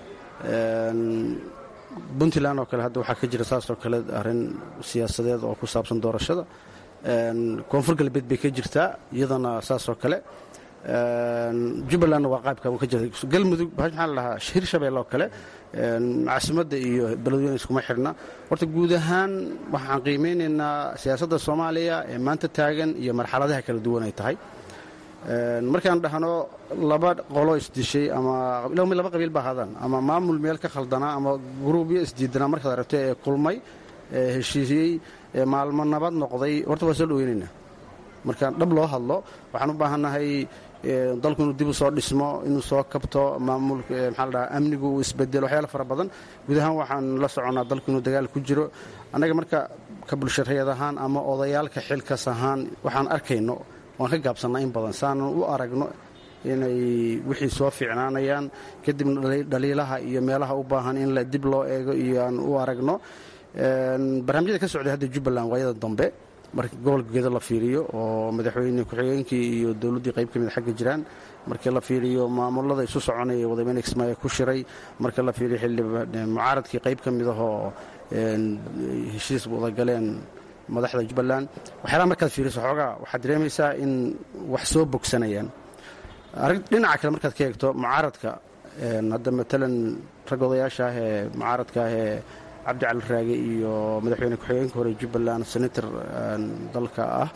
puntland oo kale hadda waxaa ka jira saasoo kale arrin siyaasadeed oo ku saabsan doorashada koonfur galbeed bay ka jirtaa iyadana saasoo kale jubbalandna waa qaybka ka jirta galmudug maxaa la dhahaa hirshabelle oo kale caasimadda iyo beledweyne iskuma xidhna horta guud ahaan waxaan qiimeynaynaa siyaasadda soomaaliya ee maanta taagan iyo marxaladaha kala duwan ay tahay markaan dhahno laba qolo isdishay ama laba qabiil ba ahaadaan ama maamul meel ka khaldanaa ama gruubyo isdiidanaa markaad aragto ee kulmay ee heshiisiyey ee maalmo nabad noqday horta waa soo dhaweynaynaa markaan dhab loo hadlo waxaan u baahannahay dalku inuu dib u soo dhismo inuu soo kabto maamulka maxaa la dhahaa amnigu uu isbedelo waxyaala fara badan guud ahaan waxaan la soconnaa dalku inuu dagaal ku jiro annaga marka ka bulshareed ahaan ama odayaalka xilkas ahaan waxaan arkayno waan ka gaabsannaa in badan saanan u aragno inay wixii soo fiicnaanayaan kadibna dhaliilaha iyo meelaha u baahan in dib loo eego iyo aan u aragno barnaamijyada ka socday hadda jubbaland waayada dambe marka gobolka gedo la fiiriyo oo madaxweyne ku-xigeenkii iyo dowladdii qayb ka mid xagga jiraan markii la fiiriyo maamulada isu soconaya wadameyne kismaayo ku shiray marka la fiiriyo mucaaradkii qayb ka mid ahoo heshiis wadagaleen madaxda jubbaland waxyaalaha markaad fiiriso xoogaa waxaad dareemaysaa in wax soo bogsanayaan dhinaca kale markaad ka eegto mucaaradka hadda matalan rag odayaasha ah ee mucaaradka ah ee cabdi cali raage iyo madaxweyne ku-xigeenka hore jubbaland senator dalka ah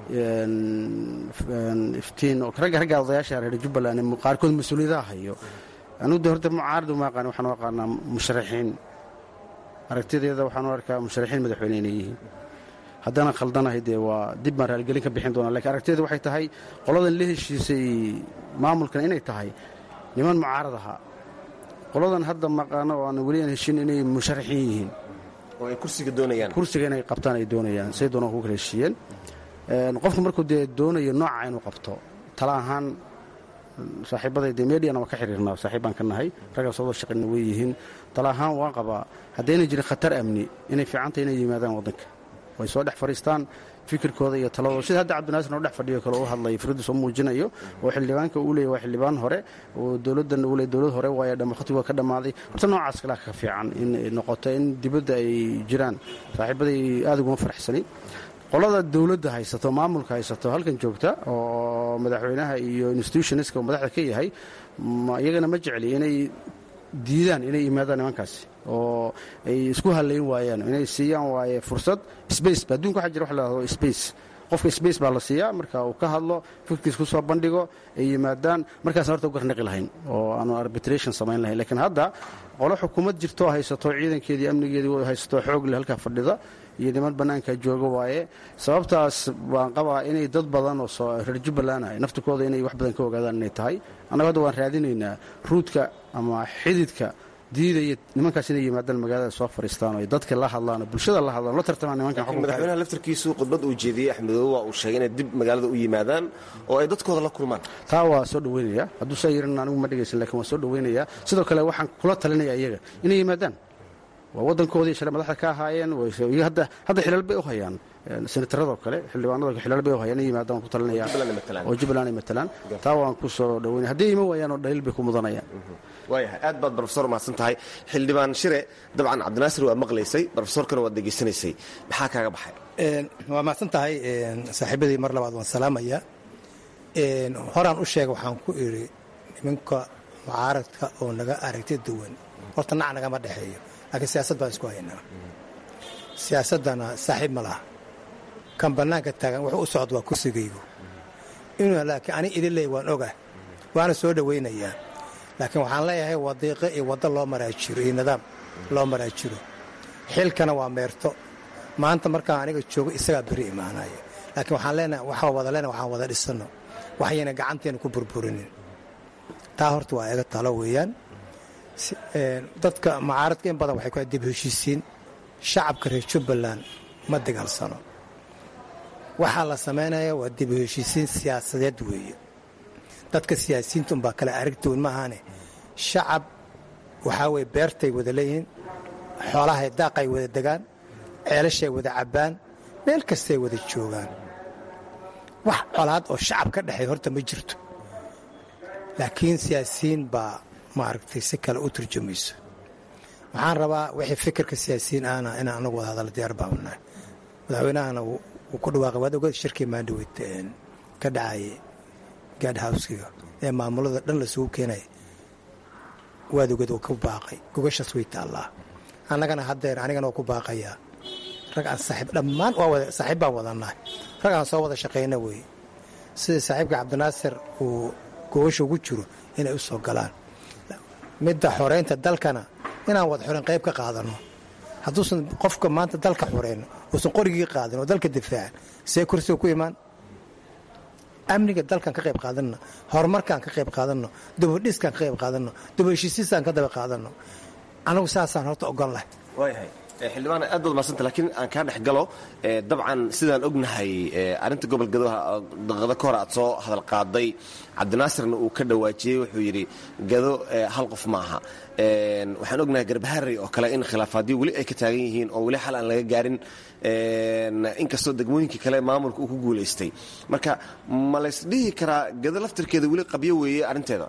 iftiin oo ragga ragga odayaasha reer jubbaland qaarkood mas-uuliyadaha hayo anugu de horta mucaarad uma aqaan waxaan u aqaanaa musharaxiin aragtideeda waxaan u arkaa musharaxiin madaxweyne inay yihiin haddana khaldanahay dee waa dib baan raaligelin ka bixin doonaa lakiin aragtideeda waxay tahay qoladan la heshiisay maamulkan inay tahay niman mucaarad ahaa qoladan hadda maqaano oo aan weli aan heshin inay musharaxiin yihiin oo ay kursiga doonayaan kursiga inay qabtaan ay doonayaan say doonaan ku kala heshiiyeen qofku markuu dee doonayo nooca inuu qabto tala ahaan saaxiibaday dee mediana waan ka xiriirnaa saaxiibbaan ka nahay raggaas wada shaqayna way yihiin tala ahaan waan qabaa haddayna jirin khatar amni inay fiicantay inay yimaadaan waddanka way soo dhex fadhiistaan fikirkooda iyo taladooda sida hadda cabdinaasir oo dhex fadhiyo kale u hadlaya firaddiis oo muujinayo oo xildhibaanka uu leeyahy waa xildhibaan hore oo dowladdan uu leey dowlad hore waaye dhamakhatigu ka dhammaaday horta noocaas kalea ka fiican in noqoto in dibadda ay jiraan saaxiibaday aad uguma faraxsani qolada dowladda haysato maamulka haysato halkan joogta oo madaxweynaha iyo institutionska madaxda ka yahay iyagana ma jecli inay diidaan inay yimaadaan nimankaasi oo ay isku halayn waayaan inay siiyaan waaye fursad space adduunka waxaa jira wax la hahdo space qofka space baa la siiyaa marka uu ka hadlo fikirkiis ku soo bandhigo ay yimaadaan markaasna horta u garnaqi lahayn oo aanu arbitration samayn lahayn lakiin hadda qolo xukuumad jirtoo haysato ciidankeedii amnigeedii haysato xoog leh halkaa fadhida iyo niman bannaanka jooga waaye sababtaas baan qabaa inay dad badan oo reer jubbaland ah naftikooda inay wax badan ka ogaadaan inay tahay annaga hadda waan raadinaynaa ruudka ama xididka diidaya nimankaas inay yimaadaan magaalada soo fadhiistaan oo dadka la hadlaan oo bulshada la hadlaan la tartamaan nimankan madaxweynaha laftarkiisu khudbad uu jeediyey axmedoobe waa uu sheegay inay dib magaalada u yimaadaan oo ay dadkooda la kulmaan taa waa soo dhaweynaya hadduu saa yirin anigu ma dhegaysan lakin waan soo dhaweynaya sidoo kale waxaan kula talinaya iyaga inay yimaadaan waa waddankoodii shalay madaxda ka ahaayeen hadda hadda xilal bay u hayaan senataradoo kale xildhibaanado xilal bay u hayaan in yimaadaan ku talinaya oo jubbaland ay matalaan taa waan ku soo dhaweynaya hadday iman waayaan oo dhaliil bay ku mudanayaan waayahay aad baad brofesor umahadsan tahay xildhibaan shire dabcan cabdinaasir waa maqlaysay brofesorkana waad degeysanaysay maxaa kaaga baxay waa mahadsan tahay saaxiibadii mar labaad waan salaamaya horaan u sheega waxaan ku idhi nimanka mucaaradka oo naga aragti duwan horta nac nagama dhexeeyo laakiin siyaasad baan isku haynaa siyaasaddana saaxiib ma laha kan bannaanka taagan wuxuu u socda waa kursigaygu inuu laakiin ani idin leey waan ogah waana soo dhowaynayaa laakiin waxaan leeyahay wadiiqo iyo waddo loo maraa jiro iyo nidaam loo maraa jiro xilkana waa meerto maanta markaan aniga joogo isagaa beri imaanaya laakiin waxaan leenahay waxaa wada leenahay waxaan wada dhisanno waxayna gacanteena ku burburinin taa horta waa iga talo weeyaan dadka mucaaradka in badan waxay ku dib heshiisiin shacabka reer jubbaland ma dagaalsano waxaa la samaynaya waa dib heshiisiin siyaasadeed weeye dadka siyaasiyiinta unbaa kale aragtoon ma ahaane shacab waxaa weye beertay wada leeyihiin xoolahay daaqay wada degaan ceelashay wada cabbaan meel kastay wada joogaan wax colaad oo shacab ka dhexeey horta ma jirto laakiin siyaasiyiin baa maaragtay si kale u turjumayso waxaan rabaa wixii fikirka siyaasiyiin ahna inaan anagu wada hadalla diyaar baabanahay madaxweynahana wuu ku dhawaaqay waad ogeed shirkii maandhaweyd ka dhacayay gaad howskiga ee maamulada dhan lasugu keenaya waad ogeed waa ku baaqay gogashaas way taallaa annagana haddeer anigana waa ku baaqayaa rag aan saaxiib dhammaan saaxiib baan wadannahay rag aan soo wada shaqayna weeye sida saaxiibka cabdinaasir uu gogasha ugu jiro inay u soo galaan midda xoreynta dalkana inaan wada xoreyn qayb ka qaadanno hadduusan qofka maanta dalka xoreyn uusan qorigii qaadin oo dalka difaacan see kursiga ku imaan amniga dalkan ka qayb qaadanno horumarkaan ka qayb qaadanno dubadhiskaan ka qayb qaadanno dubaheshiisiisaan ka daba qaadanno anagu saasaan horta ogon lahay waayahay xildhibaan aad baad mahadsanta laakiin aan kaa dhex galo dabcan sidaan ognahay arrinta gobol gadoha daqado ka hor aad soo hadal qaaday cabdinaasirna uu ka dhawaajiyey wuxuu yidhi gado hal qof maaha waxaan ognahay garbaharey oo kale in khilaafaadyo weli ay ka taagan yihiin oo weli xal aan laga gaarin inkastoo degmooyinkii kale maamulka uu ku guulaystay marka ma laysdhihi karaa gado laftirkeeda weli qabyo weeye arrinteeda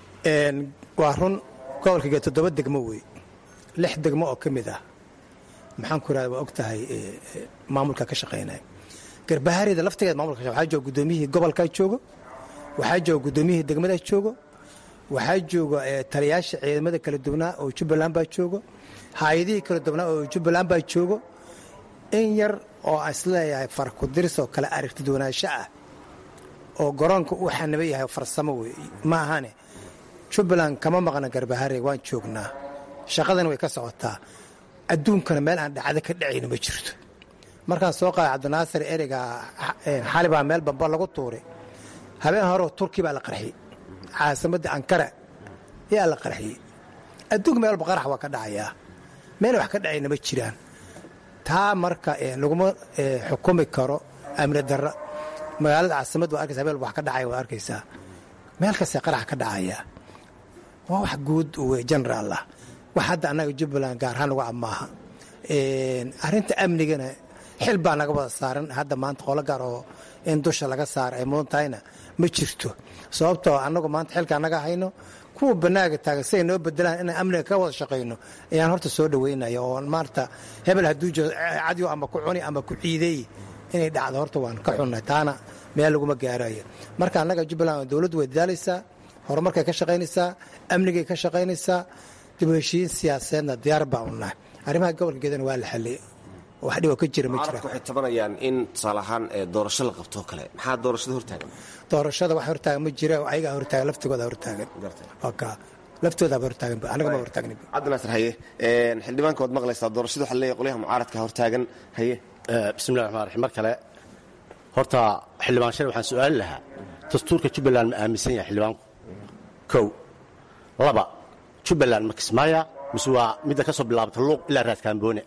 waa run gobolka gado toddoba degmo wey lix degmo oo ka mid ah maxaan ku irahda waa og tahay maamulka ka shaqaynaya garbaharida laftigeeda maamulka waxaa jooga guddoomiyihii gobolkaa joogo waxaa jooga guddoomiyihii degmadaa joogo waxaa jooga taliyaasha ciidamada kala duwanaa oo jubbaland baa joogo hay-adihii kala duwanaa oo jubbaland baa joogo in yar oo aan isleeyahay farkudiris oo kale aragti duwanaansho ah oo garoonka uu xaniba yahay farsamo wey ma ahane jubbaland kama maqna garbahare waan joognaa shaqadana way ka socotaa adduunkana meel aan dhacdo ka dhacayna ma jirto markaan soo qaaday cabdinaasir ereyga xalibaa meel bamba lagu tuuray habeen horeo turki baa la qarxiyey caasimadda ankara yaa la qarxiyey adduunka meel walba qarax waa ka dhacayaa meel wax ka dhacayna ma jiraan taa marka laguma xukumi karo amni darra magaalada caasimad waa arkaysa habeen wax ka dhacaya waad arkaysaa meel kastee qarax ka dhacayaa waa wax guud wey generaal ah wax hadda annaga jubbaland gaar ahaan uga amaaha arrinta amnigana xil baa naga wada saaran hadda maanta qolo gaar oo in dusha laga saara ay mudan tahayna ma jirto sababtoo annagu maanta xilka annaga hayno kuwa banaaga taagan siay noo bedelaan inaan amniga ka wada shaqayno ayaan horta soo dhaweynaya oo maarta hebel hadduu jiro cadyo ama ku cuni ama ku ciideey inay dhacdo horta waan ka xunnahay taana meel laguma gaarayo marka annaga jubbaland dowladdu way dadaalaysaa horumarkay ka shaqaynaysaa amnigay ka shaqaynaysaa dib u heshiin siyaasadeedna diyaar baa u nahay arrimaha gobolka geedana waa la xalliyey wax dhibo ka jira ma jira waxay tabanayaan in tusaale ahaan doorasho la qabto kale maxaa doorashada hortaagan doorashada wax hortaagan ma jira ayagaa hortaagan laftigooda hortaagan ka laftoodaaba hortaagan anaga ma hortaagni cabdinaasir haye xildhibaanka waad maqlaysaa doorashada waxaa leeyahay qolyaha mucaaradka hortaagan haye bismillahi raxmaan raxiim mar kale horta xildhibaan shale waxaan su'aali lahaa dastuurka jubbaland ma aaminsan yahay xildhibaanku kow laba jubbaland ma kismaaya mise waa midda ka soo bilaabata luuq ilaa raadkaamboone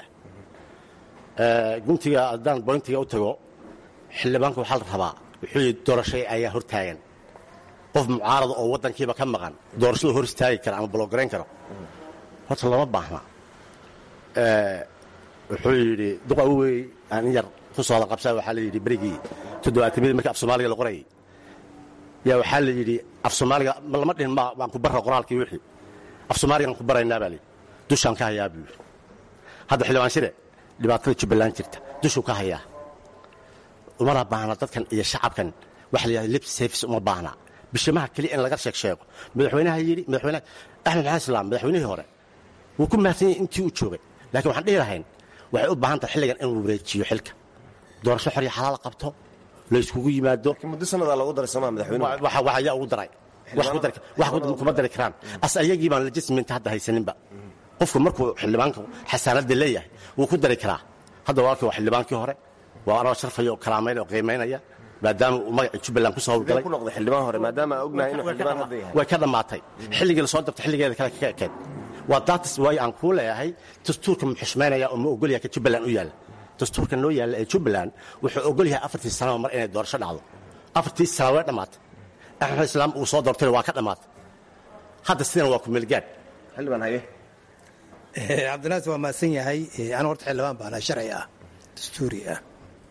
ah guntiga haddaan boyntiga u tago xildhibaanku waxaa la rabaa wuxuu yidhi doorashay ayaa hortaagan qof mucaarada oo waddankiiba ka maqan doorashadu hor istaagi kara ama bologarayn karo horta lama baahna wuxuu yidhi duqa wey aan in yar ku sooda qabsaa waxaa la yidhi berigii toddobaatamidii markii af soomaaliga la qorayay yaa waxaa la yidhi af soomaaliga lama dhihin ma waan ku barra qoraalkii wixii af soomaaligaan ku baraynaa baa layidhi dushaan ka hayaa buu yidhi hadda xildhibaan shire dhibaatada jubbaland jirta dushuu ka hayaa umana baahna dadkan iyo shacabkan waxa la yidhahda lip service uma baahna bishimaha keliya in laga sheeg sheego madaxweynaha yidhi madaxweynaha axmed maxamed islaam madaxweynihii hore wuu ku mahadsan yahay intii uu joogay laakiin waxaan dhihi lahayn waxay u baahan tahay xilligan inuu wareejiyo xilka doorasho xor iyo xalaal qabto la iskugu yimaado muddo sanadaa loogu daray somaa madaxweynuhu wax ayaa ugu daray wax ku dari wax kuma dari karaan as ayagii baan legisment hadda haysaninba qofku markuu xildhibaanka xasaanadda leeyahay wuu ku dari karaa hadda walaalkii waa xildhibaankii hore waa anoo sharfaya oo kalaamayn oo qiimaynaya maadaama uu magacii jubbaland ku soo howlgalay ku noqday xildhibaan hore maadaama aan ognahay inuu xildhibaan hadda yahay way ka dhammaatay xilligii lasoo dabtay xilligeeda kale ka ekeed waa daatis waay aan kuu leeyahay dastuurka ma xushmaynaya oo ma ogolyahay ka jubbaland u yaalla dastuurka noo yaalla ee jubbaland wuxuu ogol yahay afartii sanaba mar inay doorasho dhacdo afartii sana way dhammaatay axmed islaam uu soo doortayna waa ka dhammaatay hadda sidana waa kumeelgaad xildhibaan haye cabdinaas waa mahadsan yahay anu horta xildhibaan baana sharci ah dastuuri ah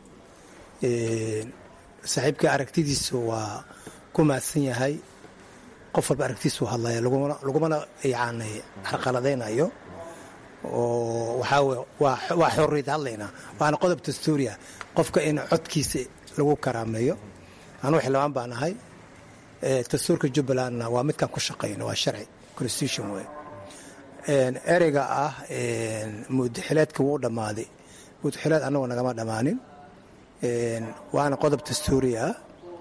saaxiibka aragtidiisa waa ku mahadsan yahay qof walba aragtiisu hadlaya lagumana yani carqaladaynayo oo waxaa wey waa xorriyad hadlaynaa waana qodob dastuuriah qofka in codkiisa lagu karaameeyo anuu xildhibaan baan ahay dastuurka jubbalandna waa midkaan ku shaqayno waa sharci constitution wey ereyga ah mudaxileedka wuu dhammaaday mudaxileed annagu nagama dhammaanin waana qodob dastuuri ah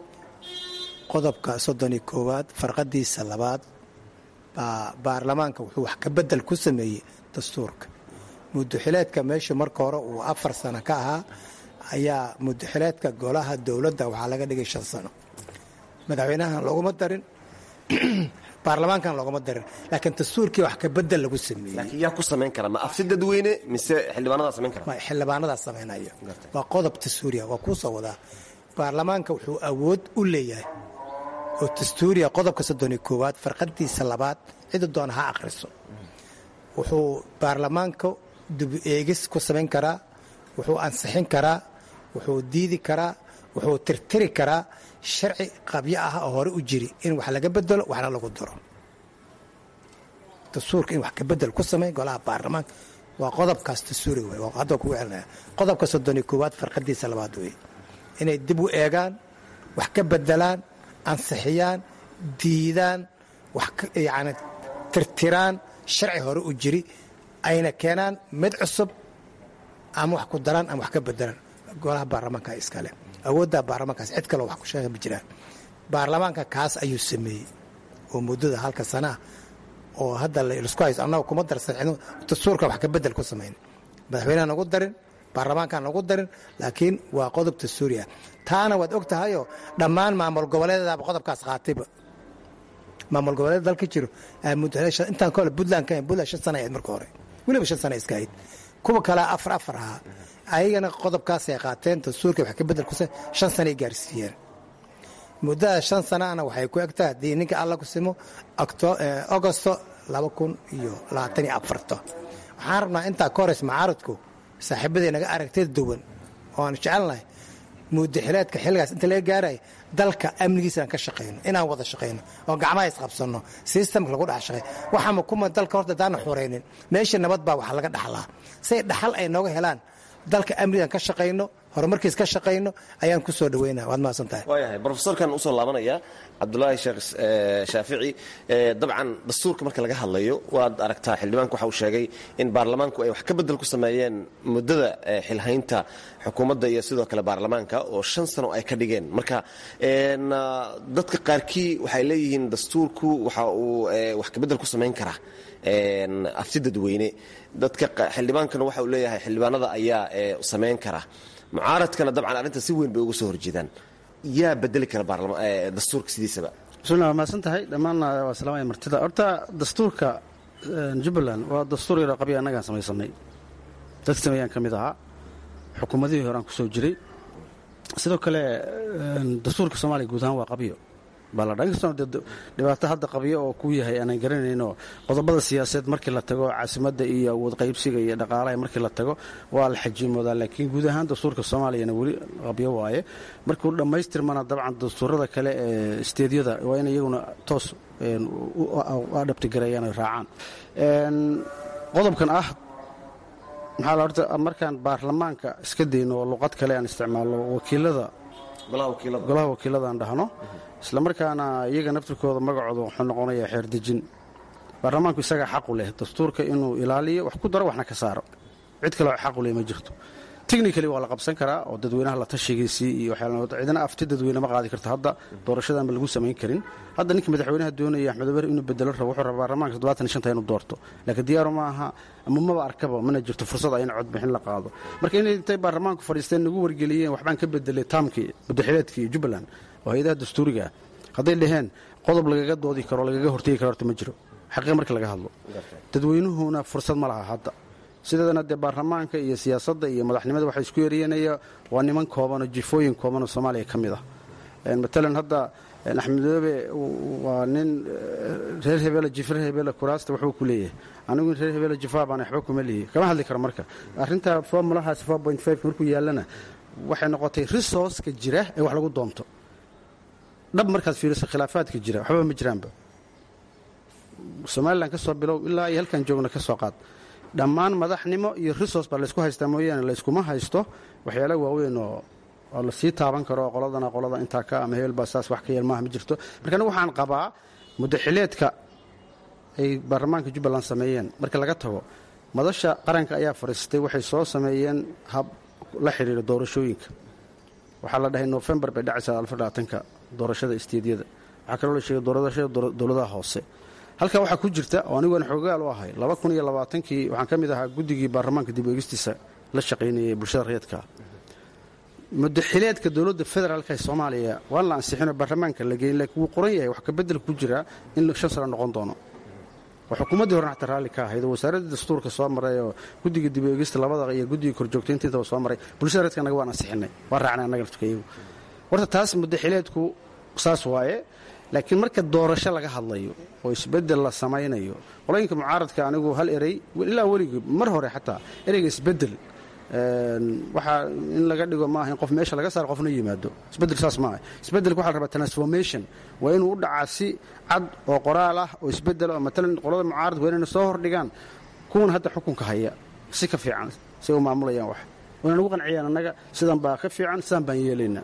qodobka soddon iyo koowaad farqadiisa labaad baa baarlamaanka wuxuu wax ka bedel ku sameeyey dastuurka mudaxileedka meesha marka hore uu afar sano ka ahaa ayaa mudaxileedka golaha dowladda waxaa laga dhigay shan sano madaxweynahan looguma darin baarlamaankan looguma darin laakiin dastuurkii wax ka bedel lagu sameeyey laakiin yaa ku samayn kara ma afsi dadweyne mise xildhibaanadaa samayn kara xildhibaanadaa samaynayo waa qodob dastuuriya waa kuu soo wadaa baarlamaanka wuxuu awood u leeyahay oo dastuuriya qodobka soddoniyo koowaad farqadiisa labaad cida doona ha akhriso wuxuu baarlamaanka dib eegis ku samayn karaa wuxuu ansixin karaa wuxuu diidi karaa wuxuu tirtiri karaa sharci qabyo ah oo hore u jiri in wax laga bedelo waxna lagu daro dastuurka in wax ka bedel ku samay golaha baarlamaanka waa qodobkaas dastuuri wey hadda kugu celinaya qodobka soddoniyo koowaad farqadiisa labaad wey inay dib u eegaan wax ka bedelaan ansixiyaan diidaan wax yani tirtiraan sharci hore u jiri ayna keenaan mid cusub ama wax ku daraan ama wax ka bedelaan golaha baarlamaanka iskale awoodda baarlamaankaas cid kaleo wax ku sheega ma jiraan baarlamaanka kaas ayuu sameeyey oo muddada halka sanaa oo hadda laisku hayso annaga kuma darsan dastuurka wax ka bedel ku samayn madaxweyneha nagu darin baarlamaankaan nagu darin laakiin waa qodob dastuuri ah taana waad og tahayoo dhammaan maamul goboleedadaaba qodobkaas qaatayba maamul goboleed dalka jiro intaan kole puntland ka puntland shan sana ahayd marka hore weliba shan sana iska ahayd kuwa kalea afar afar ahaa ayagana qodobkaasay qaateen dastuurka wax ka bedel ku shan sanay gaarsiiyeen muddada shan sanaana waxay ku egtahay haddii ninka alla ku simo agosto laba kun iyo labaatan iyo afarto waxaan rabnaa intaa ka horeys macaaradku saaxiibaday naga aragtida duwan oo aan jecelnahay mudaxileedka xilligaas inta laga gaaraya dalka amnigiisa aan ka shaqayno inaan wada shaqayno oo gacmaha isqabsanno sistamka lagu dhex shaqay waxaama kuma dalka horta daana xuraynin meesha nabad baa wax laga dhaxlaa say dhaxal ay nooga helaan dalka amnigaan ka shaqayno horumarkiis ka shaqayno ayaan ku soo dhaweynaa waad mahadsan tahay waayahay brofesorkan usoo laabanaya cabdulaahi sheekh shaafici dabcan dastuurka marka laga hadlayo waad aragtaa xildhibaanku waxa uu sheegay in baarlamaanku ay wax ka bedel ku sameeyeen muddada xilhaynta xukuumadda iyo sidoo kale baarlamaanka oo shan sano ay ka dhigeen marka dadka qaarkii waxay leeyihiin dastuurku waxa uu wax ka bedel ku samayn karaa afti dadweyne dadka xildhibaankana waxa uu leeyahay xildhibaanada ayaa samayn kara mucaaradkana dabcan arrinta si weyn bay uga soo horjeedaan yaa bedeli kara dastuurka sidiisaba bismillah waa mahadsan tahay dhammaanna waa salaamaya martida horta dastuurka jubbaland waa dastuur yaroo qabya annagaan samaysanay dadka sameeyaan ka mid ahaa xukuumadihii hore aan ku soo jiray sidoo kale dastuurka soomaaliya guud ahaan waa qabyo baa la dhaa inkastoo dee dhibaato hadda qabyo oo ku yahay aanan garanayno qodobada siyaasadeed markii la tago caasimadda iyo awood qaybsiga iyo dhaqaalaha markii la tago waa la xajiimoodaa laakiin guud ahaan dastuurka soomaaliyana weli qabyo waaye markuu dhammaystirmana dabcan dastuurada kale ee isteedyada waa in iyaguna toos u adhabtigareeyaan oy raacaan qodobkan ah maxaa la horta markaan baarlamaanka iska dayno oo luqad kale aan isticmaalno wakiilada golaha wakiilada aan dhahno isla markaana iyaga naftirkooda magacooda wuxuu noqonayaa xeerdejin baarlamaanku isagaa xaqu leh dastuurka inuu ilaaliyo wax ku daro waxna ka saaro cid kale xaqu leh ma jirto technically waa la qabsan karaa oo dadweynaha la tashigiisii iyo cidina afti dadweyne ma qaadi karto hadda doorashadaanba lagu samayn karin hadda ninka madaxweynaha doonaya axmed ober inuu bedelo rabo wuxuu rabaa baarlamaanka toddobaatan iyo shanta inuu doorto laakiin diyaaru ma aha ama maba arkaba mana jirto fursad ah in codbixin la qaado marka inay intay baarlamaanku fadhiisteen nagu wargeliyeen waxbaan ka bedelay taamkii muddaxileedkii jubbaland oo hay-adaha dastuuriga ah hadday dhaheen qodob lagaga doodi karo lagaga hortegi karo horta ma jiro xaqiiq markii laga hadlo dadweynuhuna fursad ma laha hadda sideedana dee baarlamaanka iyo siyaasadda iyo madaxnimada waxaa isku yeeriyanaya waa niman kooban oo jifooyin kooban oo soomaaliya ka mid ah matalan hadda axmed madoobe waa nin reer hebeele jifa reer hebeele kuraasta wuxuu ku leeyahay anigu reer hebeele jifaa baan waxba kuma lihi kama hadli karo marka arrinta formulahaas markuu yaallana waxay noqotay resourceka jira ee wax lagu doonto dhab markaad fiiriso khilaafaadka jira waxba ma jiraanba somalilan ka soo bilow ilaa iyo halkan joogna ka soo qaad dhammaan madaxnimo iyo resource baa laysku haystaa mooyaane layskuma haysto waxyaala waaweyn oo oo la sii taaban karo qoladana qolada intaa ka ama hebel baa saas wax ka yeel maaha ma jirto marka anigu waxaan qabaa muddaxileedka ay baarlamaanka jubbaland sameeyeen marka laga tago madasha qaranka ayaa fadhiistay waxay soo sameeyeen hab la xidhiira doorashooyinka waxaa la dhahay nofembar bay dhacaysaa alfadhaatanka doorashada isteedyada waxaa kaloo la sheegay doorashada dowladaha hoose halkaa waxaa ku jirta oo aniguan xoogaal u ahay laba kun iyo labaatankii waxaan ka mid ahaa guddigii baarlamaanka dib eegistiisa la shaqaynayay bulshada rayadka mudaxileedka dowladda federaalka ee soomaaliya waan la ansixinoo baarlamaanka la geyn laakiin wuu qoran yahay wax kabedel ku jira in shan sano noqon doono oo xukuumaddii horena xataa raalli ka ahayd oo wasaaraddii dastuurka soo maray oo guddiga dib eegista labada iyo guddiga korjoogtaynta intaba soo maray bulshada rayadka annaga waan ansixinay waan raacnay annaga laftukayagu horta taas mudaxileedku saas waaye laakiin marka doorasho laga hadlayo oo isbedel la samaynayo qolooyinka mucaaradka anigu hal erey ilaa weligii mar hore xataa ereyga isbedel waxaa in laga dhigo maaha in qof meesha laga saaro qofna yimaado isbedel saas maaha isbedelka waxa la rabaa transformation waa inuu u dhacaa si cad oo qoraal ah oo isbedel oo matalan qolada mucaaradka waa inayna soo hordhigaan kuwan hadda xukunka haya si ka fiican si u maamulayaan wax wayna nagu qanciyaan annaga sidan baa ka fiican sidaan baan yeelaynaa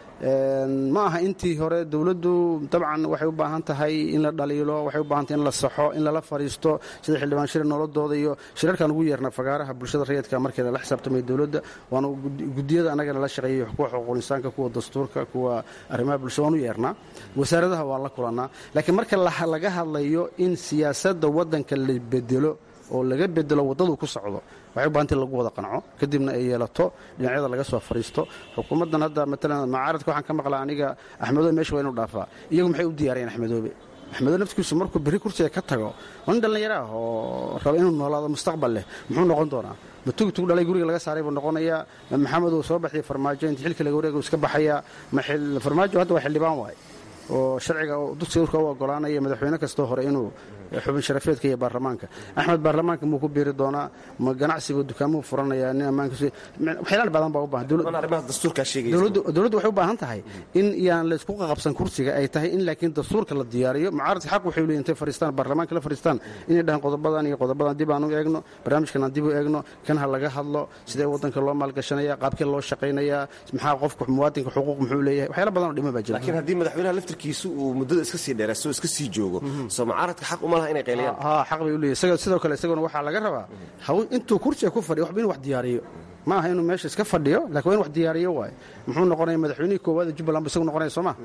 ma aha intii hore dowladdu dabcan waxay u baahan tahay in la dhaliilo waxay u baahan tahay in la saxo in lala fadhiisto sida xildhibaan shir nolodooda iyo shirarkaan ugu yeerna fagaaraha bulshada rayidka markii lala xisaabtamay dowladda waana gudiyada annagana la shaqeeyay kuwa xuquuq insaanka kuwa dastuurka kuwa arrimaha bulshada waan u yeernaa wasaaradaha waan la kulannaa laakiin marka laga hadlayo in siyaasadda waddanka la bedelo oo laga bedelo waddadu ku socdo waxay u bahantay lagu wada qanco kadibna ay yeelato dhinacyada laga soo fadhiisto xukuumaddan hadda matalan mucaaradka waxaan ka maqlaa aniga axmedoobe meesha waa inuu dhaafaa iyagu maxay u diyaariyeen axmedoobe axmedoobe naftigiisu markuu berri kursiga ka tago waa nin dhallinyaro ah oo raba inuu noolaado mustaqbal leh muxuu noqon doonaa ma tugtug dhalay guriga laga saaray buu noqonayaa ma maxamed uu soo baxiyay farmaajo inta xilka laga wareega iska baxayaa ma farmaajo hadda waa xildhibaan waaye oo sharciga dugsiurka u ogolaanaya madaxweyne kastoo hore inuu xubin sharafeedka iyo baarlamaanka axmed baarlamaanka muu ku biiri doonaa ma ganacsigu dukaamuhu furanaya nin ammaankawaxyaalaal badan baa u baahan dowladdu waxay u baahan tahay in yaan laysku qaqabsan kursiga ay tahay in laakiin dastuurka la diyaariyo mucaaradka xaq waxay leeyihin intay fadhiistaan baarlamaanka la fadhiistaan inay dhahaan qodobadan iyo qodobadan dib aan u eegno barnaamijkan aan dib u eegno kan ha laga hadlo sidee waddanka loo maalgashanaya qaabkee loo shaqaynayaa maxaa qofka muwaadinka xuquuq muxuu leeyahay waxyaala badan oo dhima baa jira laakiin haddii madaxweynaha laftirkiisu uu muddada iska sii dheeraysto iska sii joogo soo mucaaradka xaq uma laha inay qayliyaan ha xaq bay u leeyahay sidoo kale isaguna waxaa laga rabaa intuu kursiga ku fadhiyo waxba inuu wax diyaariyo ma aha inuu meesha iska fadhiyo lakin waa in wax diyaariyo waaye muxuu noqonaya madaxweynihii koowaada jubbaland bu isagu noqonaya sooma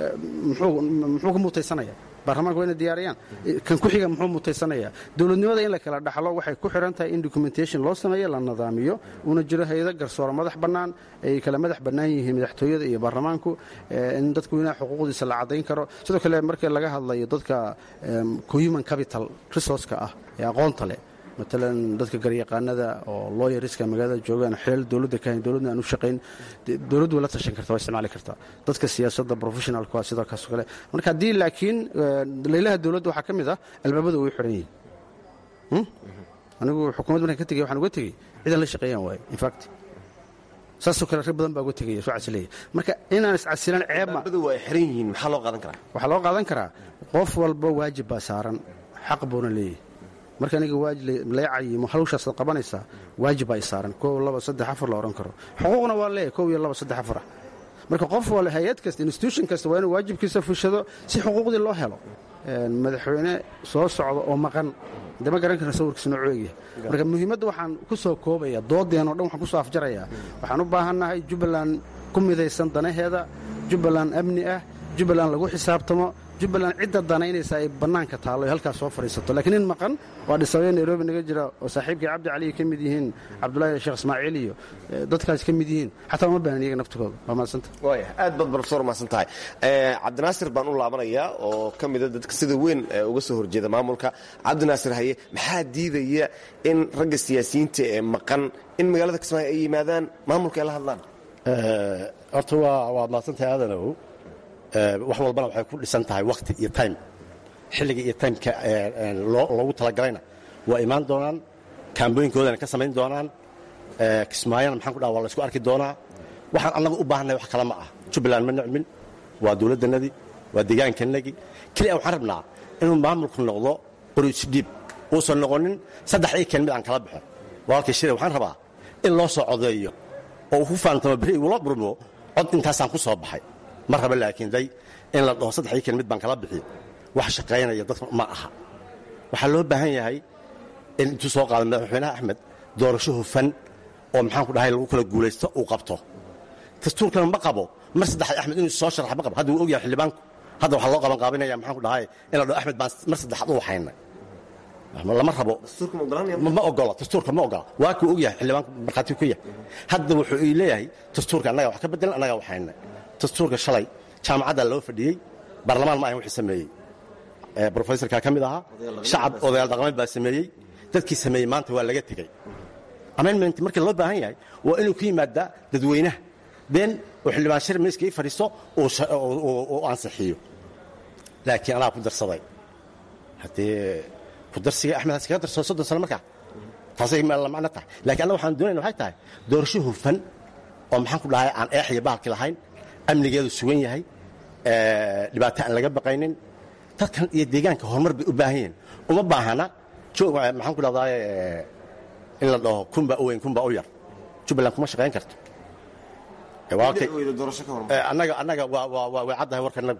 muxuu ka mutaysanaya baarlamaanka waa inay diyaariyaan kan ku xiga muxuu mutaysanaya dowladnimada in la kala dhaxlo waxay ku xidhan tahay in documentation loo sameeyo la nidaamiyo una jiro hay-ado garsooro madax bannaan ay kala madax bannaan yihiin madaxtooyada iyo baarlamaanku in dadka weynaha xuquuqdiisa la caddayn karo sidoo kale marka laga hadlayo dadka human capital resourceka ah ee aqoonta leh matalan dadka garyaqaanada oo looyariska magaalada joogaan xeel dowladda ka hayn dowladna aan u shaqayn dee dowladdu way la tashan kartaa waa isticmaali kartaa dadka siyaasadda professionalka waa sidoo kaasoo kale marka haddii laakiin laylaha dowladda waxaa ka mid ah albaabada way xiran yihiin Hmm? anigu xukuumad markaan ka tegey waxaan uga tegey cidan la shaqeeyaan waaye infact saasoo kale rag badan baa uga tegaya soo casileeya marka inaan iscasilan ceeb ma waa ay xiran yihiin maxaa loo qaadan karaa waxaa loo qaadan karaa qof walba waajib baa saaran xaq buuna leeyahay marka aniga waajib lee cayimo hawshaasad qabanaysaa waajib baa i saaran kow laba saddex afar la odhan karo xuquuqna waa leeyahay kow iyo laba saddex afar ah marka qof wal hay-ad kasta institution kasta waa inuu waajibkiisa fushado si xuquuqdii loo helo Een, madaxweyne soo socda oo maqan de ma garan karna sawirkiisa noocuu egyahay marka muhiimadda waxaan ku soo koobaya doodeen oo dhan waxaan ku soo afjarayaa waxaan u baahannahay jubbaland ku midaysan danaheeda jubbaland amni ah jubbaland lagu xisaabtamo jubbaland cidda danaynaysa ay bannaanka taallo ay halkaas soo fadhiisato laakiin in maqan waa dhisabaya nairobi naga jira oo saaxiibkii cabdi cali ka mid yihiin cabdulaahi sheekh ismaaciil iyo eh, dadkaas ka mid yihiin xataa uma baahan iyaga naftigooda waa mahadsanta waaya aad baad profesor mahadsan tahay Eh, cabdinaasir baan u laabanayaa oo ka mida dadka sida weyn eh, uga soo horjeeda maamulka cabdinaasir haye maxaa diidaya in ragga siyaasiyiinta ee maqan in magaalada kismaayo ay yimaadaan maamulka ay la hadlaan horta waa waad mahadsantahay aadanow Eh, wax walbana waxay ku dhisan tahay wakti iyo time xilliga iyo timeka eh, eh, loo- loogu talagalayna waa imaan doonaan kaambooyinkoodana ka samayn doonaan Eh, kismaayona maxaan ku dhaha waa la isku arki doonaa waxaan annaga u baahannahay wax kale ma ah jubbaland ma nicmin waa dowladdanadii waa deegaankanagii keliya waxaan rabnaa inuu maamulku noqdo qorisdhiib uusan noqonin saddex ii keen mid aan kala baxo walaalkii shire waxaan rabaa in loo soo codeeyo oo uu ku faantamo beri igula burmo cod intaasaan ku soo baxay ma raba laakiin day in la dhaho saddex ii keen mid baan kala bixiyo wax shaqaynaya dadka ma aha waxaa loo baahan yahay in intuu soo qaado madaxweynaha axmed doorasho hufan oo maxaanku dhahay lagu kala guulaysto uu qabto dastuurkana ma qabo mar saddexaad axmed inuu soo sharax ma qabo hadda wuu ogyahay xildhibaanku hadda waxaa loo qaban qaabinaya maxaanku dhahay in la dhaho axmed baan mar saddexaad u waxaynay lama rabo ma ma ogola dastuurka ma ogola waa kuu ogyahay xildhibaanku markhaati ku yahay hadda wuxuu ii leeyahay dastuurka annaga wax ka bedelan annaga waxaynay dastuurka shalay jaamacadda loo fadhiyey baarlamaan ma ahan wixii sameeyey Eh, brofesorka ka mid ahaa shacab odayaal dhaqameed baa sameeyey dadkii sameeyey maanta waa laga tegey amendment markii loo baahan yahay waa inuu ku yimaadaa dadweynaha been oo xildhibaan shir miiska ii fadhiisto uu sha- uu- uu uu ansixiyo laakiin anaa ku darsaday haddee ku darsiga axmed has kaga darsado soddon sano markaa taasay ma la macno tahay laakiin annaga waxaan doonayna waxay tahay doorasho hufan oo maxaan ku dhahay aan eex iyo bahalki lahayn amnigeedu sugan yahay eh, dhibaato aan laga baqaynin dadkan iyo deegaanka horumar bay u baahan yihiin uma baahana joog maxaan ku dhahdaa in la dhaho kunbaa u weyn kunbaa u yar jubbaland kuma shaqayn karto Eh, waa kay- Eh, annaga annaga waa- waa waa way caddahay warkanagu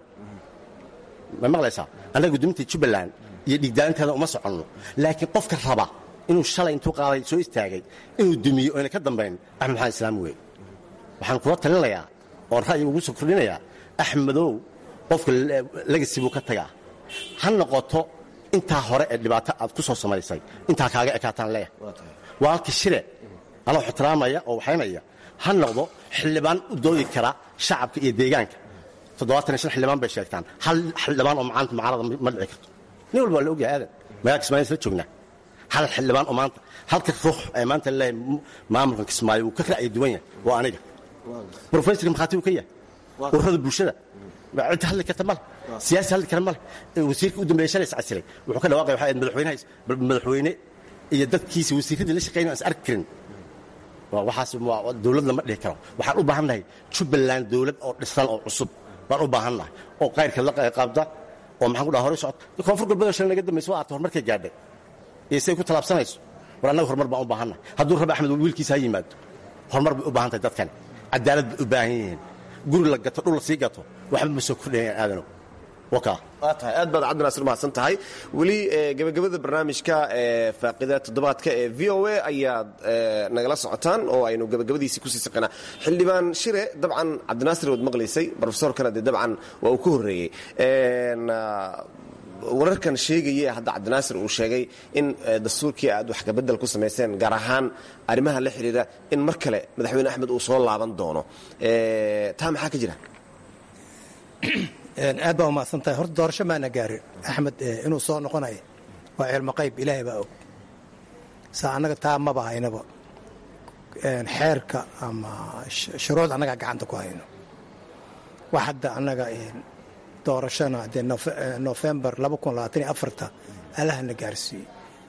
ma maqlaysaa annaga gudoominta jubbaland iyo dhiigdaalinteeda uma soconno laakiin qofka raba inuu shalay intuu qaaday soo istaagay inuu dumiyo oyna ka dambayn axmed maxamed islaam wey waxaan kula talinayaa oon ra'yi ugu soo kordhinayaa axmedow qofka legasi buu ka tagaa ha noqoto intaa hore ee dhibaato aad ku soo samaysay intaa kaaga ekaataan leeyahay waalka shire anoo ixtiraamaya oo waxaynaya ha noqdo xildhibaan u doodi kara shacabka iyo deegaanka toddobaatan iyo shan xildhibaan bay sheegtaan hal xildhibaan oo macaanta mucaarada ma dhici karto nin walba waa la ogyahay aadan magaalka kismaayo isla joognaa hal xildhibaan oo maanta halka ruux ee maanta leeyahay maamulkan kismaayo wuu ka ra'yi duwan yahay waa aniga brofesorka markhaati uu ka yahay ururada bulshada cid hadli karta male siyaasi hadli kara male wasiirka u dambeeya shalay iscasilay wuxuu ka dhawaaqay waxay ahayd madaxweynaha madaxweyne iyo dadkiisa wasiiradii la shaqeynay aan is arki karin waa waxaas waa dawlad lama dhihi karo waxaan u baahannahay jubbaland dawlad oo dhisan oo cusub baan u baahannahay oo qayrka la qaabda oo maxaan ku dhaha horey socota koonfur galbeed oo shalay naga dambaysa waa arta horumarkay gaadhay iyo siday ku tallaabsanayso war annaga horumar baan u baahannahay hadduu rabi axmed wiilkiisa ha yimaado horumar bay u baahan tahay dadkani cadaalad bay u baahan yihiin guri la gato dhul la sii gato waxba ma soo kordhayaan aadanow wakaa waa tahay aad baad cabdinaasir mahadsan tahay weli gebagabada barnaamijka ee faaqida toddobaadka ee v o a ayaad nagala socotaan oo aynu gebagabadiisii kusii saqanaa xildhibaan shire dabcan cabdinaasir waad maqlaysay brofesorkana dee dabcan waa uu ka horreeyey wararkan sheegaya hadda cabdinaasir uu sheegay in dastuurkii aad wax kabedel ku samayseen gaar ahaan arrimaha la xidhiira in mar kale madaxweyne axmed uu soo laaban doono taa maxaa ka jira aad baa umahadsan tahay horta doorasho maana gaarin axmed inuu soo noqonayo waa cilmo qayb ilaahay baa og sa annaga taa maba haynaba xeerka ama shuruuc annagaa gacanta ku hayno wax hadda annaga doorashana dee nofembar allahna gaarsiiyey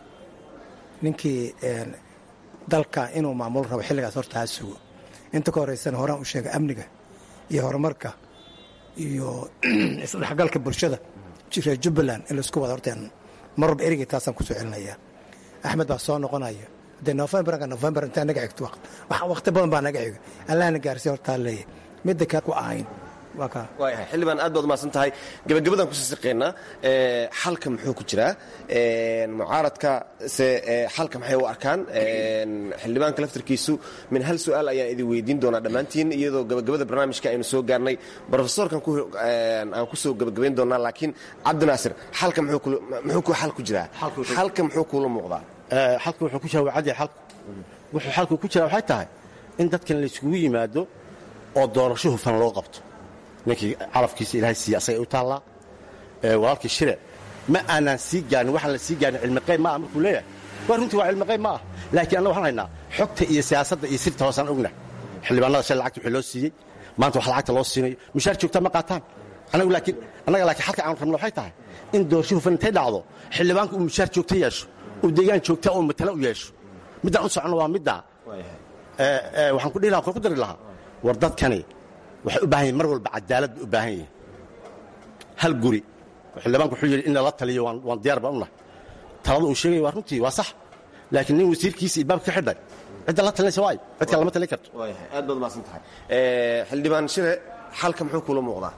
ninkii dalka inuu maamulo rabo xilligaas horta ha sugo inta ka horeysana horaan u sheegay amniga iyo horumarka iyo isdhexgalka bulshada reer jubbaland in laisku wada horteen marwalba erigay taasaan kusoo celinaya axmed baa soo noqonaya dee nofembarka nofembar intaa naga xigto waqti badan baa naga xiga allahna gaarsiiya hortaa leeyahy midda kale ku ahayn waayahay xildhibaan aad baad umahadsan tahay gebagabadaan kusii siqeynaa xalka muxuu ku jiraa mucaaradka se xalka maxay u arkaan xildhibaanka laftarkiisu min hal su-aal ayaan idin weydiin doonaa dhammaantiin iyadoo gebagabada barnaamijka aynu soo gaarnay brofesorkan aan kusoo gebagabayn doonaa laakiin cabdinaasir xalka muxuu xal ku jiraa xalka muxuu kuula muuqdaa xalka wuxuu ku jira waa cadya xalku wuxuu xalku ku jiraa waxay tahay in dadkan layskugu yimaado oo doorasho hufan loo qabto ninkii calafkiisa ilaahay siiya asagay u taallaa walaalkii shire ma aanaan sii gaarin waxaan la sii gaarin cilmiqayb ma ah markuu leeyahay waa runtii waa cilmiqayb ma ah laakiin annaga waxaan haynaa xogta iyo siyaasadda iyo sirta hoosaan ogna xildhibaanada shay lacagta wixii loo siiyey maanta wax lacagta loo siinayo mushaar joogtaa ma qaataan annagu laakiin annaga laakiin xalka aan rabno waxay tahay in doorasho hufan intay dhacdo xildhibaanku uu mushaar joogta yeesho uu deegaan joogta oo matala u yeesho middaan u soconno waa middaa waxaan ku dhihi lahaa ku dari lahaa war dadkani waxay u baahan yihin mar walba cadaalad bay u baahan yihin hal guri xildhibaanku wuxuu yidhi in lala taliyo waan diyaar baan u nahay talada uu sheegaya waa runtii waa sax laakiin nin wasiirkiisa ilbaabka ka xidhay cidda la talinaysa waayo cid kale lama talin karto aad baad umahadsan tahay xildhibaan shire xalka muxuu kuula muuqdaa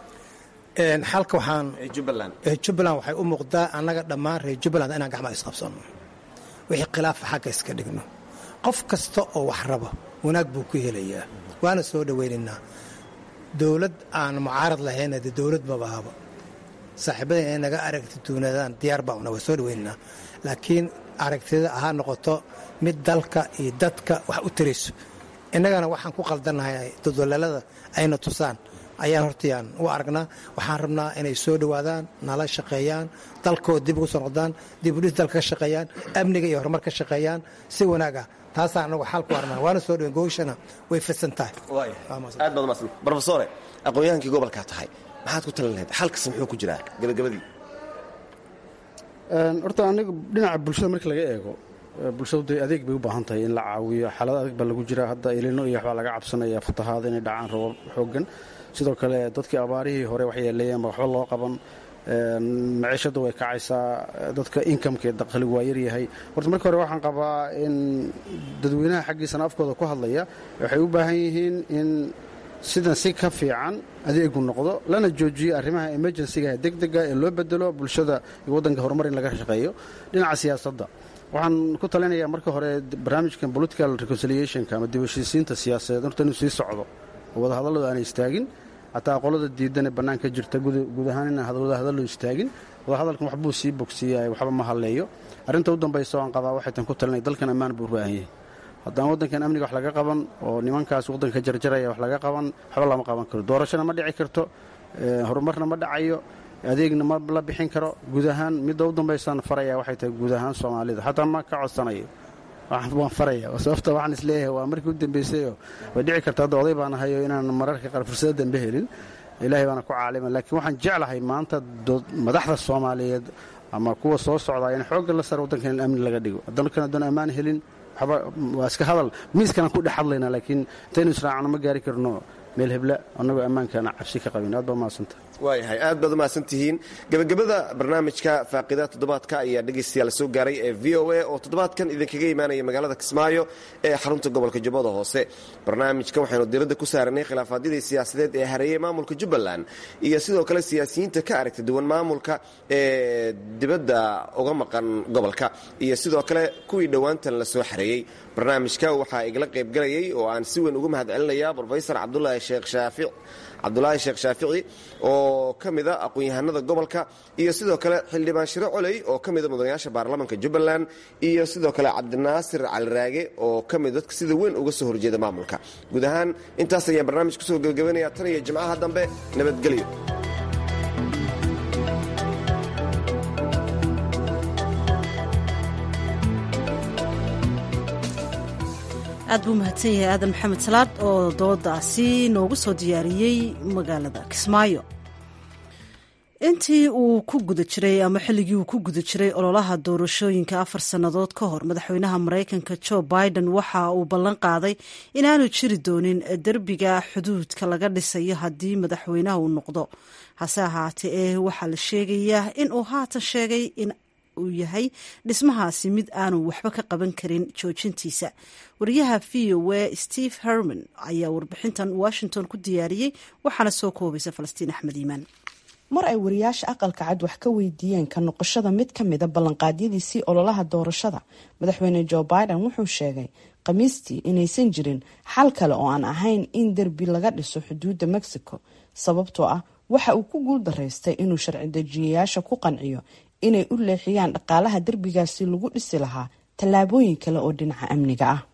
xalka waxaan jubbaland jubbaland waxay u muuqdaa annaga dhammaan reer jubbaland inaan gacmaha isqabsanno wixii khilaafa xagga iska dhigno qof kasta oo wax raba wanaag buu ku helayaa waana soo dhowaynaynaa dowlad aan mucaarad lahayna dee dowlad mabahaba saaxiibada inay naga aragti duunadaan diyaar baa una waa soo dhowaynaynaa laakiin aragtida ha noqoto mid dalka iyo dadka wax u tarayso innagana waxaan ku qaldannahay dodolaalada ayna tusaan ayaan hortayaan u aragnaa waxaan rabnaa inay soo dhowaadaan nala shaqeeyaan dalkooda dib ugu soo noqdaan dib udhis dalka ka shaqeeyaan amniga iyo horumar ka shaqeeyaan si wanaaga taasaa anagu xal ku arnaa waana soo dhowen gooshana way fidsan tahay aad baad umahadsan brofesore aqoon-yahankii gobolkaa tahay maxaad ku talin lahayd xalkasi muxuu ku jiraa gebagabadii horta aniga dhinaca bulshada marka laga eego bulshadu dee adeeg bay u baahan tahay in la caawiyo xaalad adeeg baa lagu jira hadda ilino iyo waxbaa laga cabsanaya fatahaada inay dhacaan rabab xoogan sidoo kale dadkii abaarihii hore wax yeeleeyeenba waxba loo qaban maciishadda way kacaysaa dadka inkamka ee dakhligu waa yaryahay horta marka hore waxaan qabaa in dadweynaha xaggiisana afkooda ku hadlaya waxay u baahan yihiin in sidan si ka fiican adeegu noqdo lana joojiyo arrimaha emergensiga degdega ee loo bedelo bulshada iyo waddanka horumar in laga shaqeeyo dhinaca siyaasadda waxaan ku talinayaa marka hore barnaamijkan political reconciliationka ama dibheshiisiinta siyaasadeed horta inuu sii socdo oo wadahadalladu aanay istaagin xataa qolada diidan ee bannaan ka jirta guud ahaan inaan wadahadallo istaagin wadahadalkan waxbuu sii bogsiiya waxba ma hadleeyo arrinta u dambaysa aan qabaa waxay tan ku talinay dalkan ammaan buu u baahan yahay haddaan waddankan amniga wax laga qaban oo nimankaas waddanka jarjaraya wax laga qaban waxba lama qaban karo doorashona ma dhici karto horumarna ma dhacayo adeegna ma la bixin karo guud ahaan midda u dambaysaan faraya waxay tahay guud ahaan soomaalida xataa ma ka codsanayo waan faraya sababta waxaan isleeyahay waa markii u dambaysayo way dhici karta hadda oday baan ahayo inaan mararka qaar fursado dambe helin ilaahay baana ku caalima laakiin waxaan jeclahay maanta madaxda soomaaliyeed ama kuwa soo socdaa in xoogga la sara waddankan in amni laga dhigo dalkan haddaan ammaan helin waxba waa iska hadal miiskanaan ku dhex hadlaynaa laakiin intaynu israacno ma gaari karno meel hebla annagoo ammaankaana cabsi ka qabin aad baa mahadsanta waayahay aad baad umahadsan tihiin gebagabada barnaamijka faaqida toddobaadka ayaa dhegaystayaal soo gaaray ee v o a oo toddobaadkan idinkaga imaanaya magaalada kismaayo ee xarunta gobolka jubbada hoose barnaamijka waxaynu diradda ku saaranay khilaafaadyadii siyaasadeed ee hareeyey maamulka jubbaland iyo sidoo kale siyaasiyiinta ka aragta duwan maamulka ee dibadda uga maqan gobolka iyo sidoo kale kuwii dhowaantan la soo xareeyey barnaamijka waxaa igala qaybgalayay oo aan si weyn uga mahad celinaya brofesor cabdulaahi sheekh shaafic cabdulaahi sheekh shaafici oo ka mida aqoon-yahanada gobolka iyo sidoo kale xildhibaan shiro coley oo ka mida mudanayaasha baarlamaanka jubbaland iyo sidoo kale cabdinaasir caliraage oo ka mid dadka sida weyn uga soo horjeeda maamulka guud ahaan intaas ayaan barnaamij kusoo gebagabanaya tan iyo jimcaha dambe nabadgelyo aad buu mahadsan yahay aadan maxamed salaad oo doodaasi noogu soo diyaariyey magaalada kismaayo intii uu ku guda jiray ama xilligii uu ku guda jiray ololaha doorashooyinka afar sannadood ka hor madaxweynaha maraykanka joe biden waxa uu ballan qaaday inaanu jiri doonin derbiga xuduudka laga dhisayo haddii madaxweynaha uu noqdo hase ahaatee ee waxaa la sheegayaa in uu haatan sheegay in uu yahay dhismahaasi mid aanu waxba ka qaban karin joojintiisa wariyaha v o a steve herman ayaa warbixintan washington ku diyaariyey waxaana soo koobaysa falastiin axmed iimaan mar ay wariyaasha aqalka cad wax ka weydiiyeen ka noqoshada mid ka mida ballanqaadyadiisii ololaha doorashada madaxweyne joe biden wuxuu sheegay khamiistii inaysan jirin xal kale oo aan ahayn in derbi laga dhiso xuduudda mexico sababtoo ah waxa uu ku guul daraystay inuu sharci dejiyayaasha ku qanciyo inay u leexiyaan dhaqaalaha derbigaasi lagu dhisi lahaa tallaabooyin kale oo dhinaca amniga ah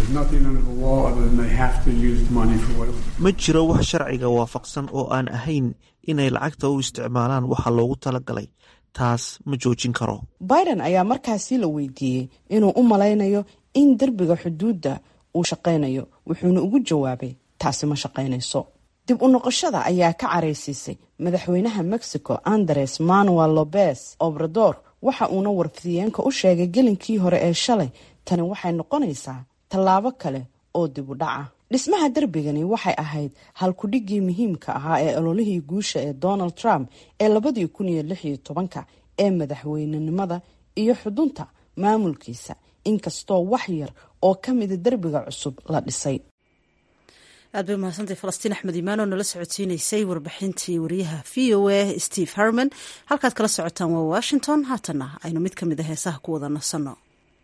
ma jiro wax sharciga waafaqsan oo aan ahayn inay lacagta u isticmaalaan waxa loogu talagalay taas ma joojin karo biden ayaa markaasi la weydiiyey inuu u malaynayo in derbiga xuduudda uu shaqaynayo wuxuuna ugu jawaabay taasi ma shaqaynayso dib u noqoshada ayaa ka caraysiisay madaxweynaha mexico andres manuel lopez obrador waxa uuna warfidiyeenka u sheegay gelinkii hore ee shalay tani waxay noqonaysaa tallaabo kale oo dib u dhaca dhismaha derbigani waxay ahayd halkudhigii muhiimka ahaa ee ololihii guusha ee donald trump ee labadii kun iyo lix iyo tobanka ee madaxweynenimada iyo xudunta maamulkiisa inkastoo wax yar oo ka mida derbiga cusub la dhisay aad bay umahadsantay falastiin axmed imaan oo nala socodsiineysay warbixintii wariyaha v o a steve herman halkaad kala socotaan waa washington haatana aynu mid ka mid a heesaha ku wada nasanno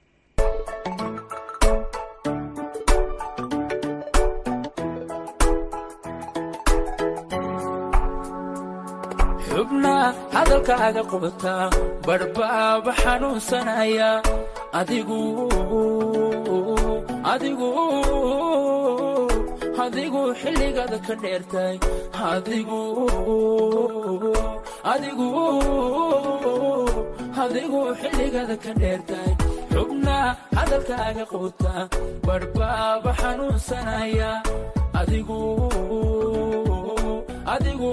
xubna hadalkaaga qubata badhbaaba xanuunsanaya adigu adigu adigu xilligaada ka dheertay adigu adigu adigu xilligaada ka dheertay xubna hadalkaaga quta badhbaaba xanuunsanaya adigu adigu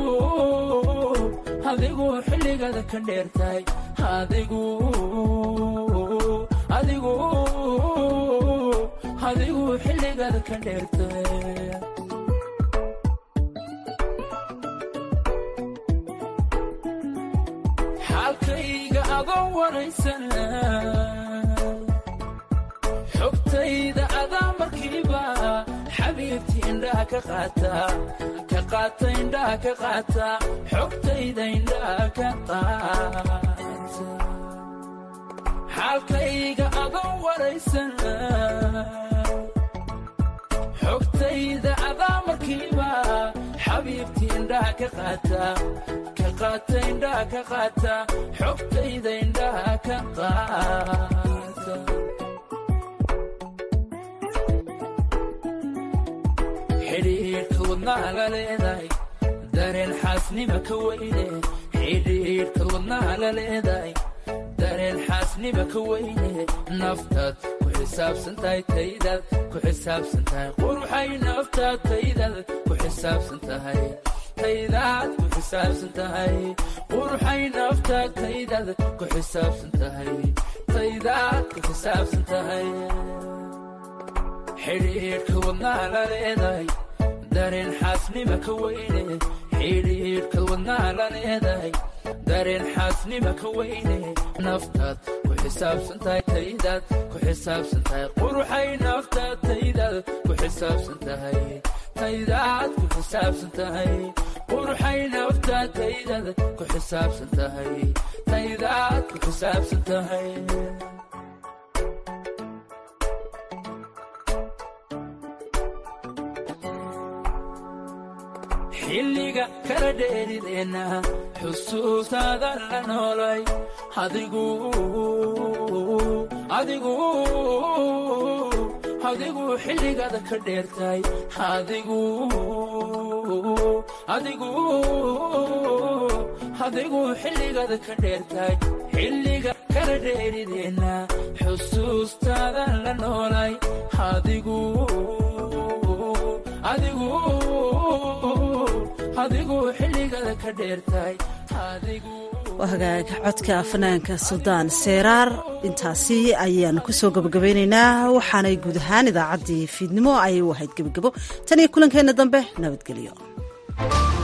adigu xilligaada ka dheertay adigu adigu adigu xilligaada ka dheertay xaalkayga adoo waraysan xogtayda adaa markiiba xabiibti indhaha ka qaata ka qaata indhaha ka qaata xogtayda indhaha ka qaata xaalkayga adoo waraysan xogtayda adaa markiiba xabiibti indhaha ka qaata ka qaata indhaha ka qaata xogtayda indhaha ka qaata xidhiidhka wadnaha la leedahay dareen xaasnima ka weyne xidhiidhka wadnaha la leedahay dareen xaasnima ka weyne naftaad ku xisaabsan tahay taydaad ku xisaabsan tahay quruxay naftaad taydaad ku xisaabsan tahay taydaad ku xisaabsan tahay quruxay naftaad taydaad ku xisaabsan tahay taydaad ku xisaabsan tahay xidhiidhka wadnaha la leedahay dareen xaasnima ka weyne xidhiidhka wadnaha la leedahay dareen xaasnima ka weyne naftaad ku xisaabsan tahay taydaad ku xisaabsan tahay quruxay naftaad taydaad ku xisaabsan tahay taydaad ku xisaabsan tahay quruxay naftaad taydaad ku xisaabsan tahay taydaad ku xisaabsan tahay xilliga kala dheerideenna xusuustaadan la noolay adigu adigu adigu xilligaada ka dheertay adigu adigu adigu xilligaada ka dheertay xilliga kala dheerideenna xusuustaadan la noolay adigu adigu adigu xilligada ka dheertahay adigu waa hagaag codka fanaanka suldaan seeraar intaasi ayaan kusoo gabagabeynaynaa waxaanay guud ahaan idaacaddii fiidnimo ayay u ahayd gebagabo tan iyo kulankeenna dambe nabadgelyo